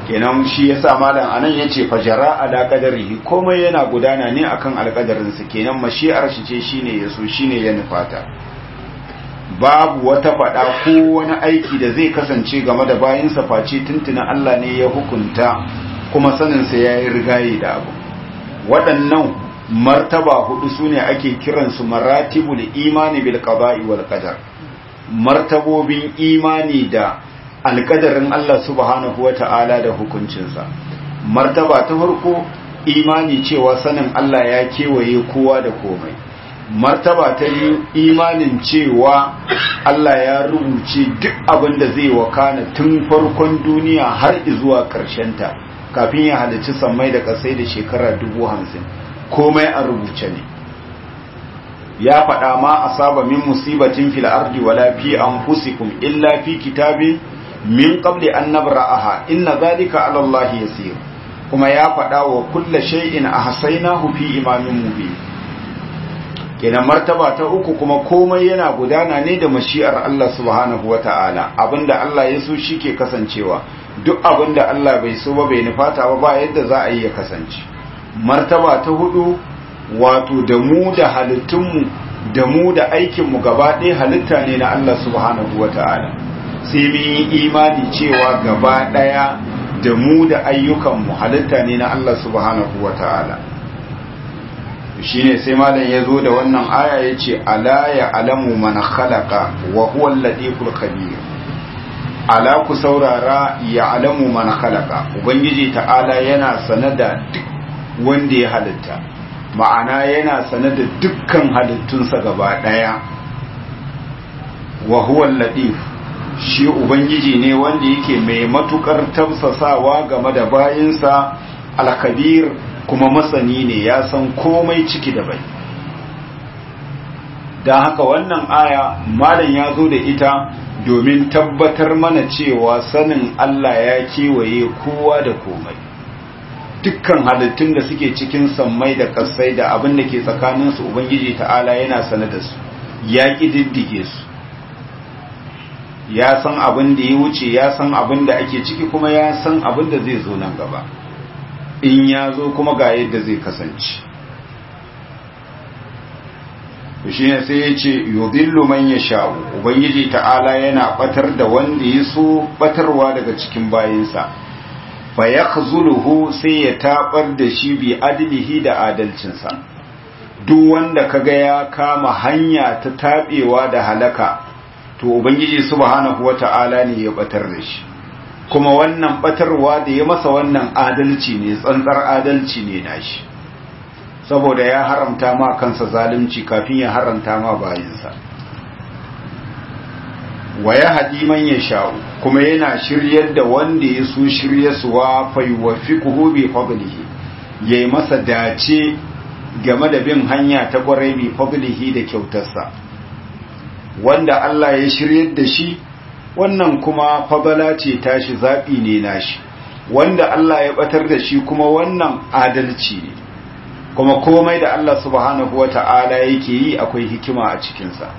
kenan shi yasa malam anan yace fajara ala qadarihi komai yana gudana ne akan alƙadarin sa kenan mashi'ar shi ce shine yaso shine ya nufata babu wata fada ko wani aiki da zai kasance game da bayin sa face tuntuna Allah ne ya hukunta kuma sanin sa yayi rigaye da abu waɗannan martaba hudu sune ake kiransu maratibul imani bil qada'i wal qadar martabobin imani da alkadarin Allah subhanahu wa ta'ala da hukuncinsa martaba ta farko imani cewa sanin Allah ya kewaye kowa da komai martaba ta biyu imanin cewa Allah ya rubuce duk abin da zai wakana tun farkon duniya har zuwa ta kafin ya halarci sammai da kasai da shekara dubu hamsin komai a rubuce ne ya faɗa ma asaba min musibatin fil ardi wala fi anfusikum illa fi kitabin min qabli an nabra'aha inna dhalika 'ala Allah yasir kuma ya faɗa wa kullu shay'in ahsaynahu fi imamin mubin kenan martaba ta uku kuma komai yana gudana ne da mashi'ar Allah subhanahu wata'ala abinda Allah ya so shike kasancewa duk abinda Allah bai so ba bai nufata ba ba yadda za a yi ya kasance martaba ta hudu wato da mu da halittunmu da mu da aikinmu gaba ɗaya halitta ne na Allah subhanahu wata'ala sai mun yi imani cewa gaba ɗaya da mu da ayyukanmu halitta ne na Allah subhanahu wa ta'ala shi ne sai malam ya zo da wannan aya ya ce ala ya alamu mana khalaqa wa huwa al-latiful khabir ala ku saurara ya alamu mana khalaqa ubangiji ta'ala yana sanada duk wanda ya halitta ma'ana yana sanada dukkan halittunsa gaba ɗaya wa huwa al-latif shi ubangiji ne wanda yake mai matukar tafsasawa game da bayinsa alkabir kuma masani ne ya san komai ciki da bai don haka wannan aya malam ya zo da ita domin tabbatar mana cewa sanin Allah ya kewaye kowa da komai dukkan halittun da suke cikin sammai da kasai da abin da ke tsakaninsu ubangiji ta'ala yana sane da su ya ƙididdige su ya san abin da ya wuce ya san abin da ake ciki kuma ya san abin da zai zo nan gaba in ya zo kuma ga yadda zai kasance shi ne sai ya ce yudillu man ya sha'u ubangiji ta'ala yana batar da wanda ya so batarwa daga cikin bayinsa fa yakhzuluhu sai ya tabar da shi bi adlihi da adalcinsa duk wanda kaga ya kama hanya ta tabewa da halaka to ubangiji subhanahu wata'ala ne ya batar da shi kuma wannan batarwa da ya masa wannan adalci ne tsantsar adalci ne nashi saboda ya haramta ma kansa zalunci kafin ya haramta ma bayinsa wa ya haɗi man ya sha'u kuma yana shiryar da wanda ya so shiryarsuwa faiwafiquhu bi fadlihi yayi masa dace game da bin hanya ta kwarai bi fadlihi da kyautarsa wanda Allah ya shiryar da shi wannan kuma fadala ce tashi zaɓi ne nashi wanda Allah ya batar da shi kuma wannan adalci ne kuma komai da Allah subhanahu wata'ala yake yi akwai hikima a cikinsa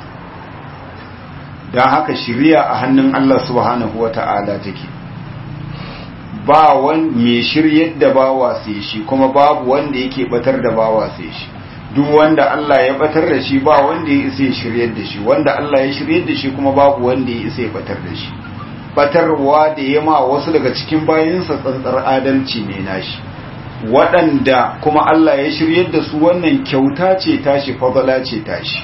don haka shiriya a hannun Allah subhanahu wata'ala take ba wani mai shiryar da bawa sai shi kuma babu wanda yake batar da bawa sai shi duk wanda Allah ya batar da shi ba wanda ya isa ya shiryar da shi wanda Allah ya shiryar da shi kuma babu wanda ya isa ya batar da shi batarwa da ya ma wasu daga cikin bayansa tsantsar adalci ne nashi waɗanda kuma Allah ya shiryar da su wannan kyauta ce tashi fadala ce tashi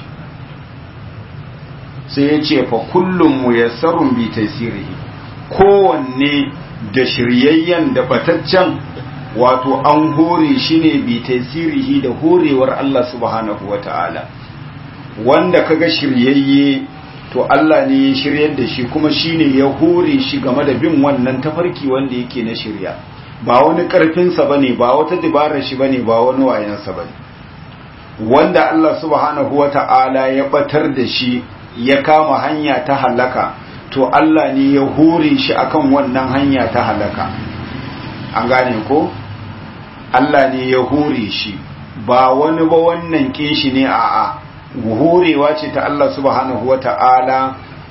sai ya ce fa kullum muyassarun bi tasirihi kowanne da shiryayyen da bataccen wato an hore shi ne bi tasirihi da horewar Allah subhanahu wata'ala wanda kaga shiryayye to Allah ne ya shiryar da shi kuma shine ya hore shi game da bin wannan tafarki wanda yake na shirya ba wani karfinsa bane ba wata dabarar shi bane ba wani wayansa bane wanda Allah subhanahu wata'ala ya batar da shi ya kama hanya ta halaka to Allah ne ya hore shi akan wannan hanya ta halaka an gane ko Allah ne ya hore shi ba wani ba wannan kishi ne a'a horewa ce ta Allah subhanahu wata'ala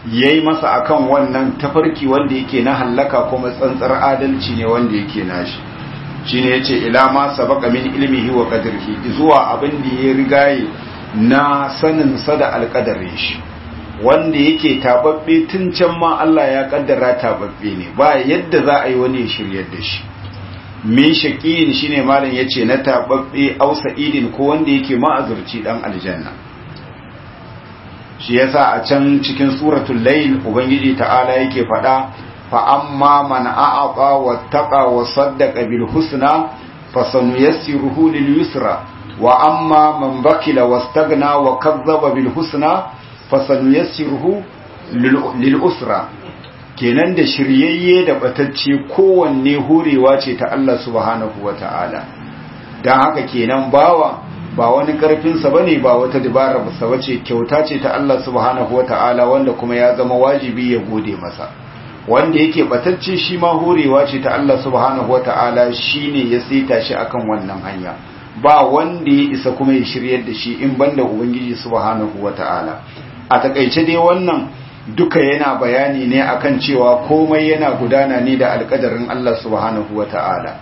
yayi masa akan wannan tafarki wanda yake na hallaka kuma tsantsar adalci ne wanda yake nashi shine yace ila ma sabaqa min ilmihi wa qadrihi zuwa abin da ya rigaye na sanin sa da alqadarin shi wanda yake tababbe tun can ma Allah ya kaddara tababbe ne ba yadda za a yi wani ya shiryar da shi min shaqiyin shine malam yace na tababbe au sa'idin ko wanda yake ma'azurci dan aljanna shi yasa a can cikin suratul layl ubangiji ta'ala yake fada fa amma man a'aqa wattaqa wa saddaqa bil husna fasanuyassiruhu lil yusra wa amma man bakila wastaghna wa kazzaba bil husna fasanuyassiruhu lil usra kenan da shiryayye da batacce kowanne hurewa ce ta Allah subhanahu wata'ala dan haka kenan bawa ba wani karfinsa ba ne ba wata dabara ba bace kyauta ce ta Allah subhanahu wa ta'ala wanda kuma ya zama wajibi ya gode masa wanda yake batacce shi ma horewa ce ta Allah subhanahu wa ta'ala shi ne ya saita shi akan wannan hanya ba wanda ya isa kuma ya shiryar da shi in banda ubangiji subhanahu wa ta'ala a takaice dai wannan duka yana bayani ne akan cewa komai yana gudana ne da alkadarin Allah subhanahu wa ta'ala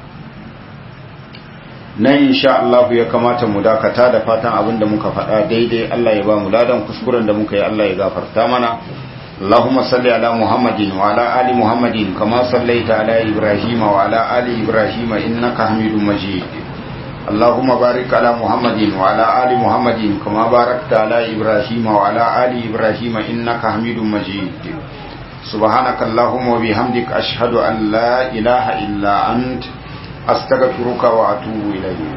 nan insha Allah ya kamata mu dakata da fatan abin da muka faɗa daidai Allah ya ba mu ladan kuskuren da muka yi Allah ya gafarta mana Allahumma salli ala Muhammadin wa ala ali Muhammadin kama sallaita ala Ibrahim wa ala ali Ibrahim innaka Hamidum Majid Allahumma barik ala Muhammadin wa ala ali Muhammadin kama barakta ala Ibrahim wa ala ali Ibrahim innaka Hamidum Majid سبحانك اللهم وبحمدك أشهد أن لا إله إلا أنت أستغفرك وأتوب إليك